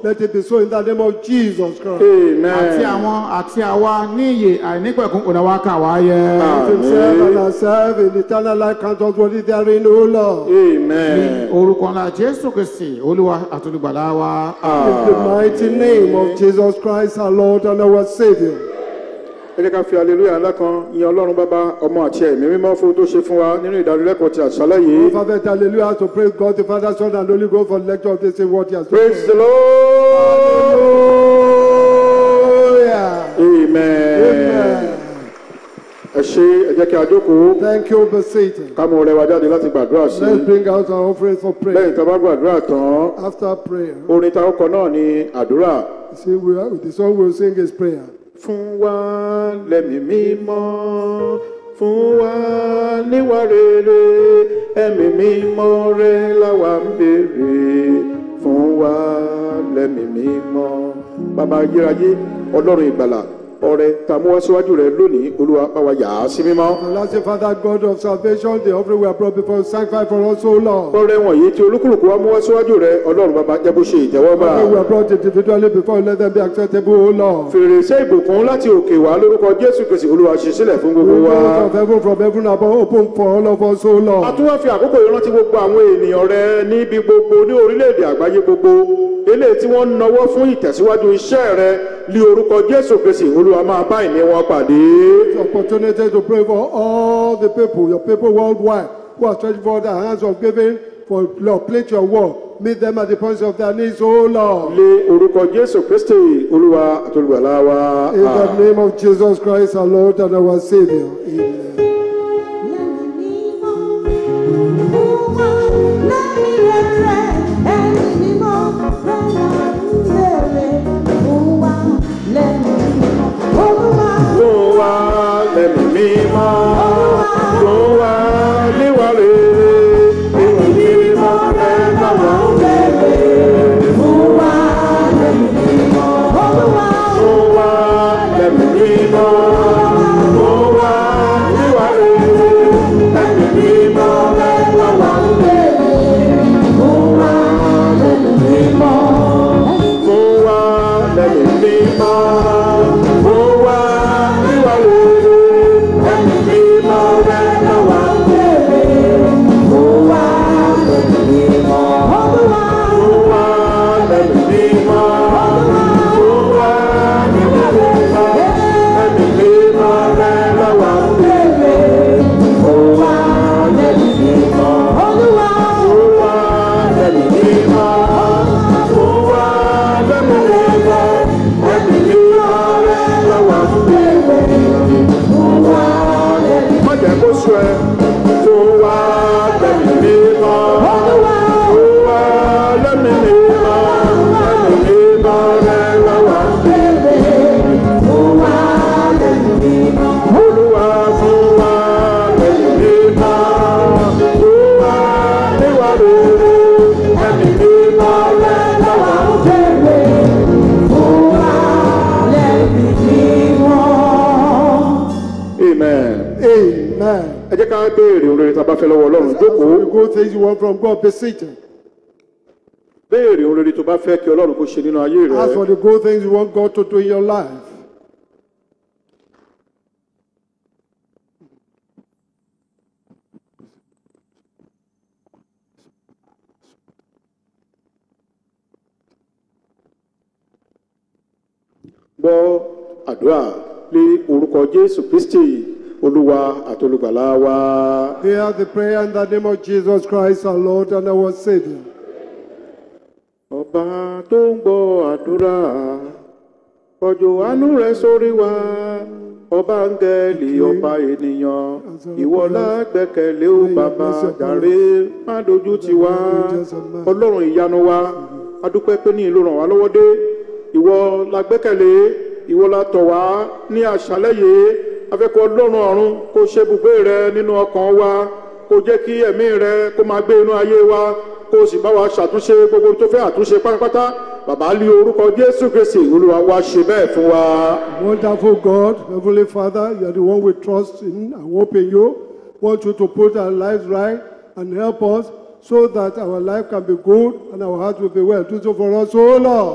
Let it be so in the name of Jesus Christ. amen. àti àwọn àti àwa ní ìyè àìnípẹ̀kún ònàwákà wáyé. Himself and ourselves in eternal life count us worthy therein, O Lord. amen. orúkọ ńlá jésù kristi olúwa àtolùgbàlà wa. In the mighty name of Jesus Christ, our Lord and our Savior. ẹ jẹ́ ká fi aleluya ńlá kan yin ọlọ́run bàbá ọmọ àti ẹ̀mí mímọ́ fún ohun tó ṣe fún wa nínú ìdánilẹ́kọ̀ọ́ ti àṣálẹ́ yìí. Father, hallelujah, to praise God, the Father, Son, and Holy Ghost for the lecture of this in what He has done. praise the lord. Hallelujah. amen. Amen. ẹ ṣe ẹ jẹ́ kí a jókòó Thank you, be seated. ká mú ọrẹ wa jáde láti gbàdúrà sí Let's i. bring out our offering for lẹ́yìn prayer. tá a bá gbàdúrà tán After prayer, orin tá a kọ náà ni àdúrà. you see, we are, the song we'll sing is prayer. fún wa lẹ́mí mímọ́ fún wa níwà rere ẹ̀mí mímọ́ rẹ láwa ń béèrè fún wa lẹ́mí mímọ́ bàbá ayérayé ọlọ́run ìgbàlà ọrẹ tá a mú wá síwájú rẹ lónìí olúwa bá wa yà á sí mímọ́. Everlasting Father, God of salvation, the offering we have brought before you, sanctify for us, O Lord. ọrẹ wọ̀nyí tí olúkúlùkù wa mú wá síwájú rẹ ọlọ́run bàbá jẹ́ bó ṣe ìtẹ́wọ́gbà. Offering we have brought individually before you, let them be acceptable, O Lord. fèrèsé ìbùkún láti òkè wá lórúkọ jésù kristi olúwa ṣí sílẹ̀ fún gbogbo wa. Windows of heaven from heaven above open for all of us, O a Lord. tún wá fi àkókò yìí rántí gbogbo àwọn ènìyàn rẹ níbi gbogbo ní orílẹ̀-èdè àgbáyé gbogbo eléyìí tí wọ́n ń nawọ́ fún ìtẹ̀síwájú iṣẹ́ rẹ ní orúkọ jésù kristi olúwa máa bá ìní wọn pàdé. Opportunity to pray for all the people, your people worldwide, who are stretching forward their hands of giving for Lord, place your word. Meet them at the points of their needs, O Lord. lé orúkọ jésù kristi olúwa àtolùgbàlà wa. In the name of Jesus Christ, our Lord and our Savior. Amen. fún wa lẹ́mí mímọ́ fún wa níwà rere ìwà mímọ́ rẹ lọ́wọ́ ń bẹ̀rẹ̀ fún wa lẹ́mí mímọ́ fún wa níwà rere ẹ̀mí mímọ́ rẹ lọ́wọ́ ń bẹ̀rẹ̀ fún wa lẹ́mí mímọ́ fún wa lẹ́mí mímọ́ fún wa níwà rere ẹ̀mí mímọ́ rẹ lọ́wọ́ ń bẹ̀rẹ̀ fún wa lẹ́mí mímọ́ fún wa lẹ́mí mímọ́ fún wa níwà rere ẹ̀mí mímọ́ rẹ lọ́wọ́ ń bẹ̀rẹ̀ fún wa lẹ́mí mímọ́ fún wa lẹ́mí mímọ́ fún wa lẹ́mí mímọ́ ẹ̀mí mímọ́ rẹ lọ́wọ́ ń bẹ̀rẹ̀ fún wa lẹ́mí má jẹ́ kó sọ ẹ fún wa lẹ́mí mímọ́ fún wa lẹ́mí mímọ́ ẹ̀mí mímọ́ rẹ lọ́wọ́ ń bẹ̀rẹ̀ fún wa lẹ́mí mímọ́ olúwa fún wa lẹ́mí mímọ́ fún wa níwà rere ẹ̀mí mímọ́ rẹ lọ́wọ́ ń bẹ̀rẹ̀ fún wa lẹ́mí mímọ́. amen. Amen. ẹ jẹ́ ká béèrè ohun rere tá a bá fẹ́ lọ́wọ́ ọlọ́run jókòó The good things you want from God, be seated. béèrè ohun rere tó bá fẹ́ kí ọlọ́run kó ṣe nínú ayé rẹ As for the good things you want God to do in your life, gbọ́ àdúrà lé orúkọ jésù kristi olúwa àtolùgbàlà wa hear the prayer in the name of Jesus Christ, our Lord and our Savior. ọba tó ń gbọ́ àdúrà ọjọ́ àánú rẹ sórí wa ọba áńgẹ́lì ọba ènìyàn ìwọ lágbẹ́kẹ̀lé ó bàbá jàre má dojú tì wá ọlọ́run ìyanu wa adúpẹ́ pé ní ìlú ràn wá lọ́wọ́ dé ìwọ la gbẹ́kẹ̀lé ìwọ la tọ̀ wá ní àṣálẹ́ yìí afẹ́kọ̀ ọlọ́run ọ̀run kó ṣe ibùgbé rẹ nínú ọkàn wa kó jẹ́ kí ẹ̀mí rẹ kó máa gbé inú ayé wa kó o sì bá wa ṣàtúnṣe gbogbo tó fẹ́ àtúnṣe pátápátá bàbá lé orúkọ jésù kristi olúwa wa ṣe bẹ́ẹ̀ fún wa. Wonderful God, Heavenly Father, you are the one we trust in and hope in you. Want you to put our lives right and help us so that our life can be good and our heart will be well. Do so for us, O Lord.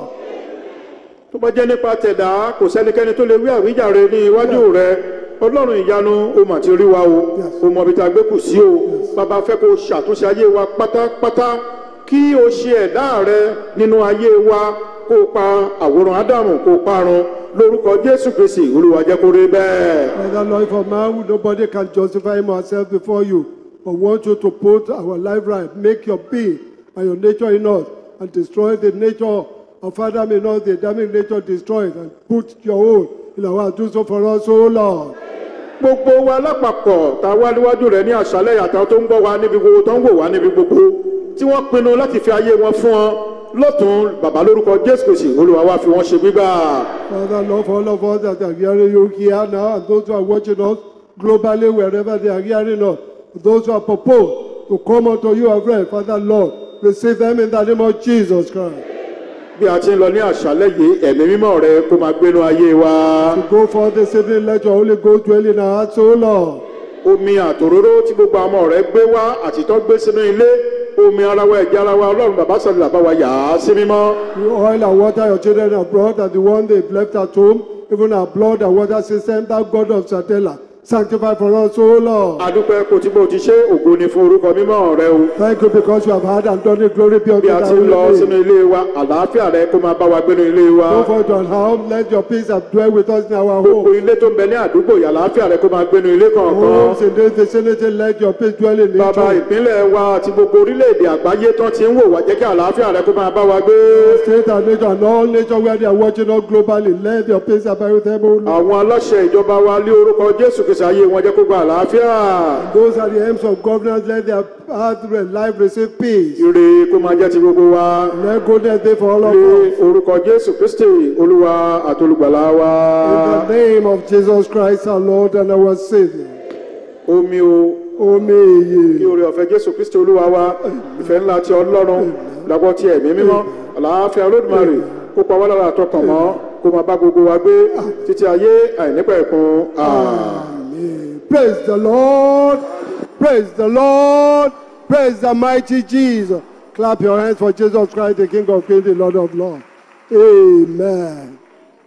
tó bá jẹ́ nípa tẹ̀dá kò sẹ́nikẹ́ni tó lè wí àwíjàre ní iwájú rẹ ọlọ́run ìyanu o mà ti rí wa o Yes. o mọ ibi tá a gbé kù sí o bàbá fẹ́ kó o ṣàtúnṣe ayé wa pátápátá kí o ṣe ẹ̀dá rẹ nínú ayé wa kó o pa àwòrán ádámù kó o parun lórúkọ jésù kristi olúwa jẹ́ kó rí bẹ́ẹ̀. Father, Lord, for man, nobody can justify him or herself before you, but want you to put our life right, make your being and your nature in us, and destroy the nature of Adam in us, the Adamic nature destroyed, and put your own in our heart. Do so for us, O Lord. gbogbo wa lápapọ̀ tá a wá níwájú rẹ̀ ní àṣálẹ̀ àtàwọn tó ń gbọ́ wa níbi gbogbo tó ń wò wá níbi gbogbo tí wọ́n pinnu láti fi ayé wọn fún ọ lọ́tún bàbá lórúkọ jésù kristi olúwa wa fi wọ́n ṣe gbígbà. Father, Lord, for all of us that are hearing you here now, and those who are watching us globally, wherever they are hearing us, those who are proposed to come unto you afresh, Father, Lord, receive them in the name of Jesus Christ. bí a ti ń lọ ní àṣálẹ̀ yìí ẹ̀mí mímọ́ rẹ kó máa gbénu ayé wa. To go forth this evening, let your Holy Ghost dwell in our hearts, O Lord. omi àtòróró tí gbogbo àwọn ọmọ rẹ gbé wá àtìtọ́ gbé sínú ilé omi ara wa ẹ̀jẹ̀ ara wa ọlọ́run bàbá sọ̀rọ̀ bàbá wa yà á sí mímọ́. The oil and water your children have brought and the one they've left at home, even our blood and water system, that God of Satella, sanctify for us, O Lord. adúpẹ́ kò tí bó ti ṣe ògo ni fún orúkọ mímọ́ rẹ o. Thank you because you have had and done it. Glory be unto bí a thy ti ń lọ holy sínú name. ilé wa àlàáfíà rẹ kó máa bá wa gbénu ilé wa. Go forth on how let your peace have dwell with us in our gbogbo home. ilé tó ń bẹ ní àdúgbò yà àlàáfíà rẹ kó máa gbénu ilé kọ̀ọ̀kan. Homes in this vicinity, let your peace dwell in each bàbá home. ìpínlẹ̀ wa àti gbogbo orílẹ̀-èdè àgbáyé tán ti ń wò wá jẹ́ kí àlàáfíà rẹ kó máa bá wa gbé. State and nation and all nature where they are watching us globally, let your peace abide with them, O Lord. àwọn aláṣẹ ìjọba wa lé orúkọ jésù kìsì ayé wọn jẹ́ kó gba àlàáfíà. Those are the aims of governance, let their heart and life receive peace. ire kó máa jẹ́ ti gbogbo wa. Let goodness be for all of us. ní orúkọ jésù kristi olúwa àtolùgbàlà wa. In the name of Jesus Christ, our Lord and our Savior. omi o kí Omi oore ọ̀fẹ́ jésù kristi olúwa wa ìfẹ́ ńlá ti ọlọ́run ìdàgbọ́ ti ẹ̀mí mímọ́ àlàáfíà olódùmarè kó pa wá lára àtọkàn mọ́ kó máa bá gbogbo wa gbé títí ayé àìnípẹ̀kun àmín. Praise the Lord. Praise the Lord. Praise the mighty Jesus. Clap your hands for Jesus Christ, the King of Kings, the Lord of Lords. Amen.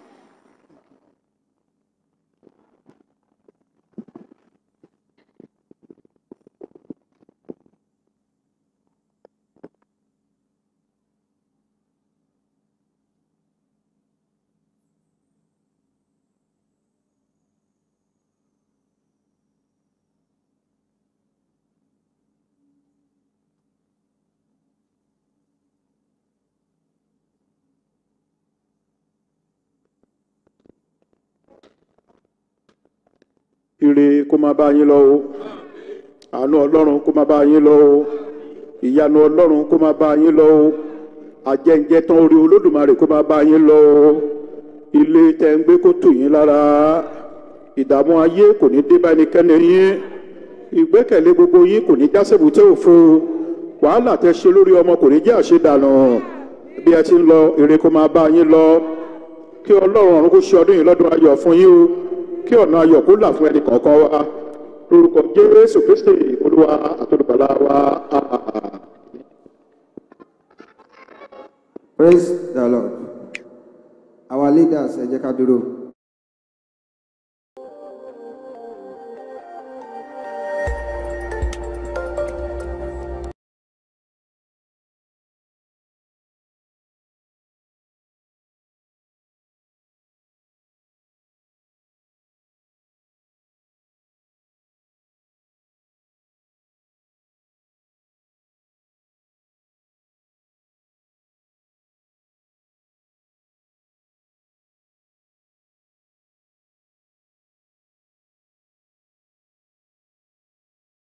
ire kó máa bá yín lọ o àánú ọlọ́run kó máa bá yín lọ o ìyanu ọlọ́run kó máa bá yín lọ o àjẹǹjẹ tán orí olódùmarè kó máa bá yín lọ o ilé tẹ́ ń gbé kó tù yín lára ìdààmú ayé kò ní dé bá ẹnikẹ́ni yín ìgbẹ́kẹ̀lé gbogbo yín kò ní já sébùté òfo wàhálà tẹ́ ṣe lórí ọmọ kò ní jẹ́ àṣedànù bí ẹ ti ń lọ ire kó máa bá yín lọ kí ọlọ́run ọ̀run kó ṣe ọdún yìí lọ́dún ayọ̀ fún yín o kí ọ̀nà ayọ̀ kó là fún ẹnì kọ̀ọ̀kan wa lórúkọ jésù kristi olúwa àtolùbàlà wa àmín. Praise the Lord. Our leaders, ẹ jẹ́ ká dúró.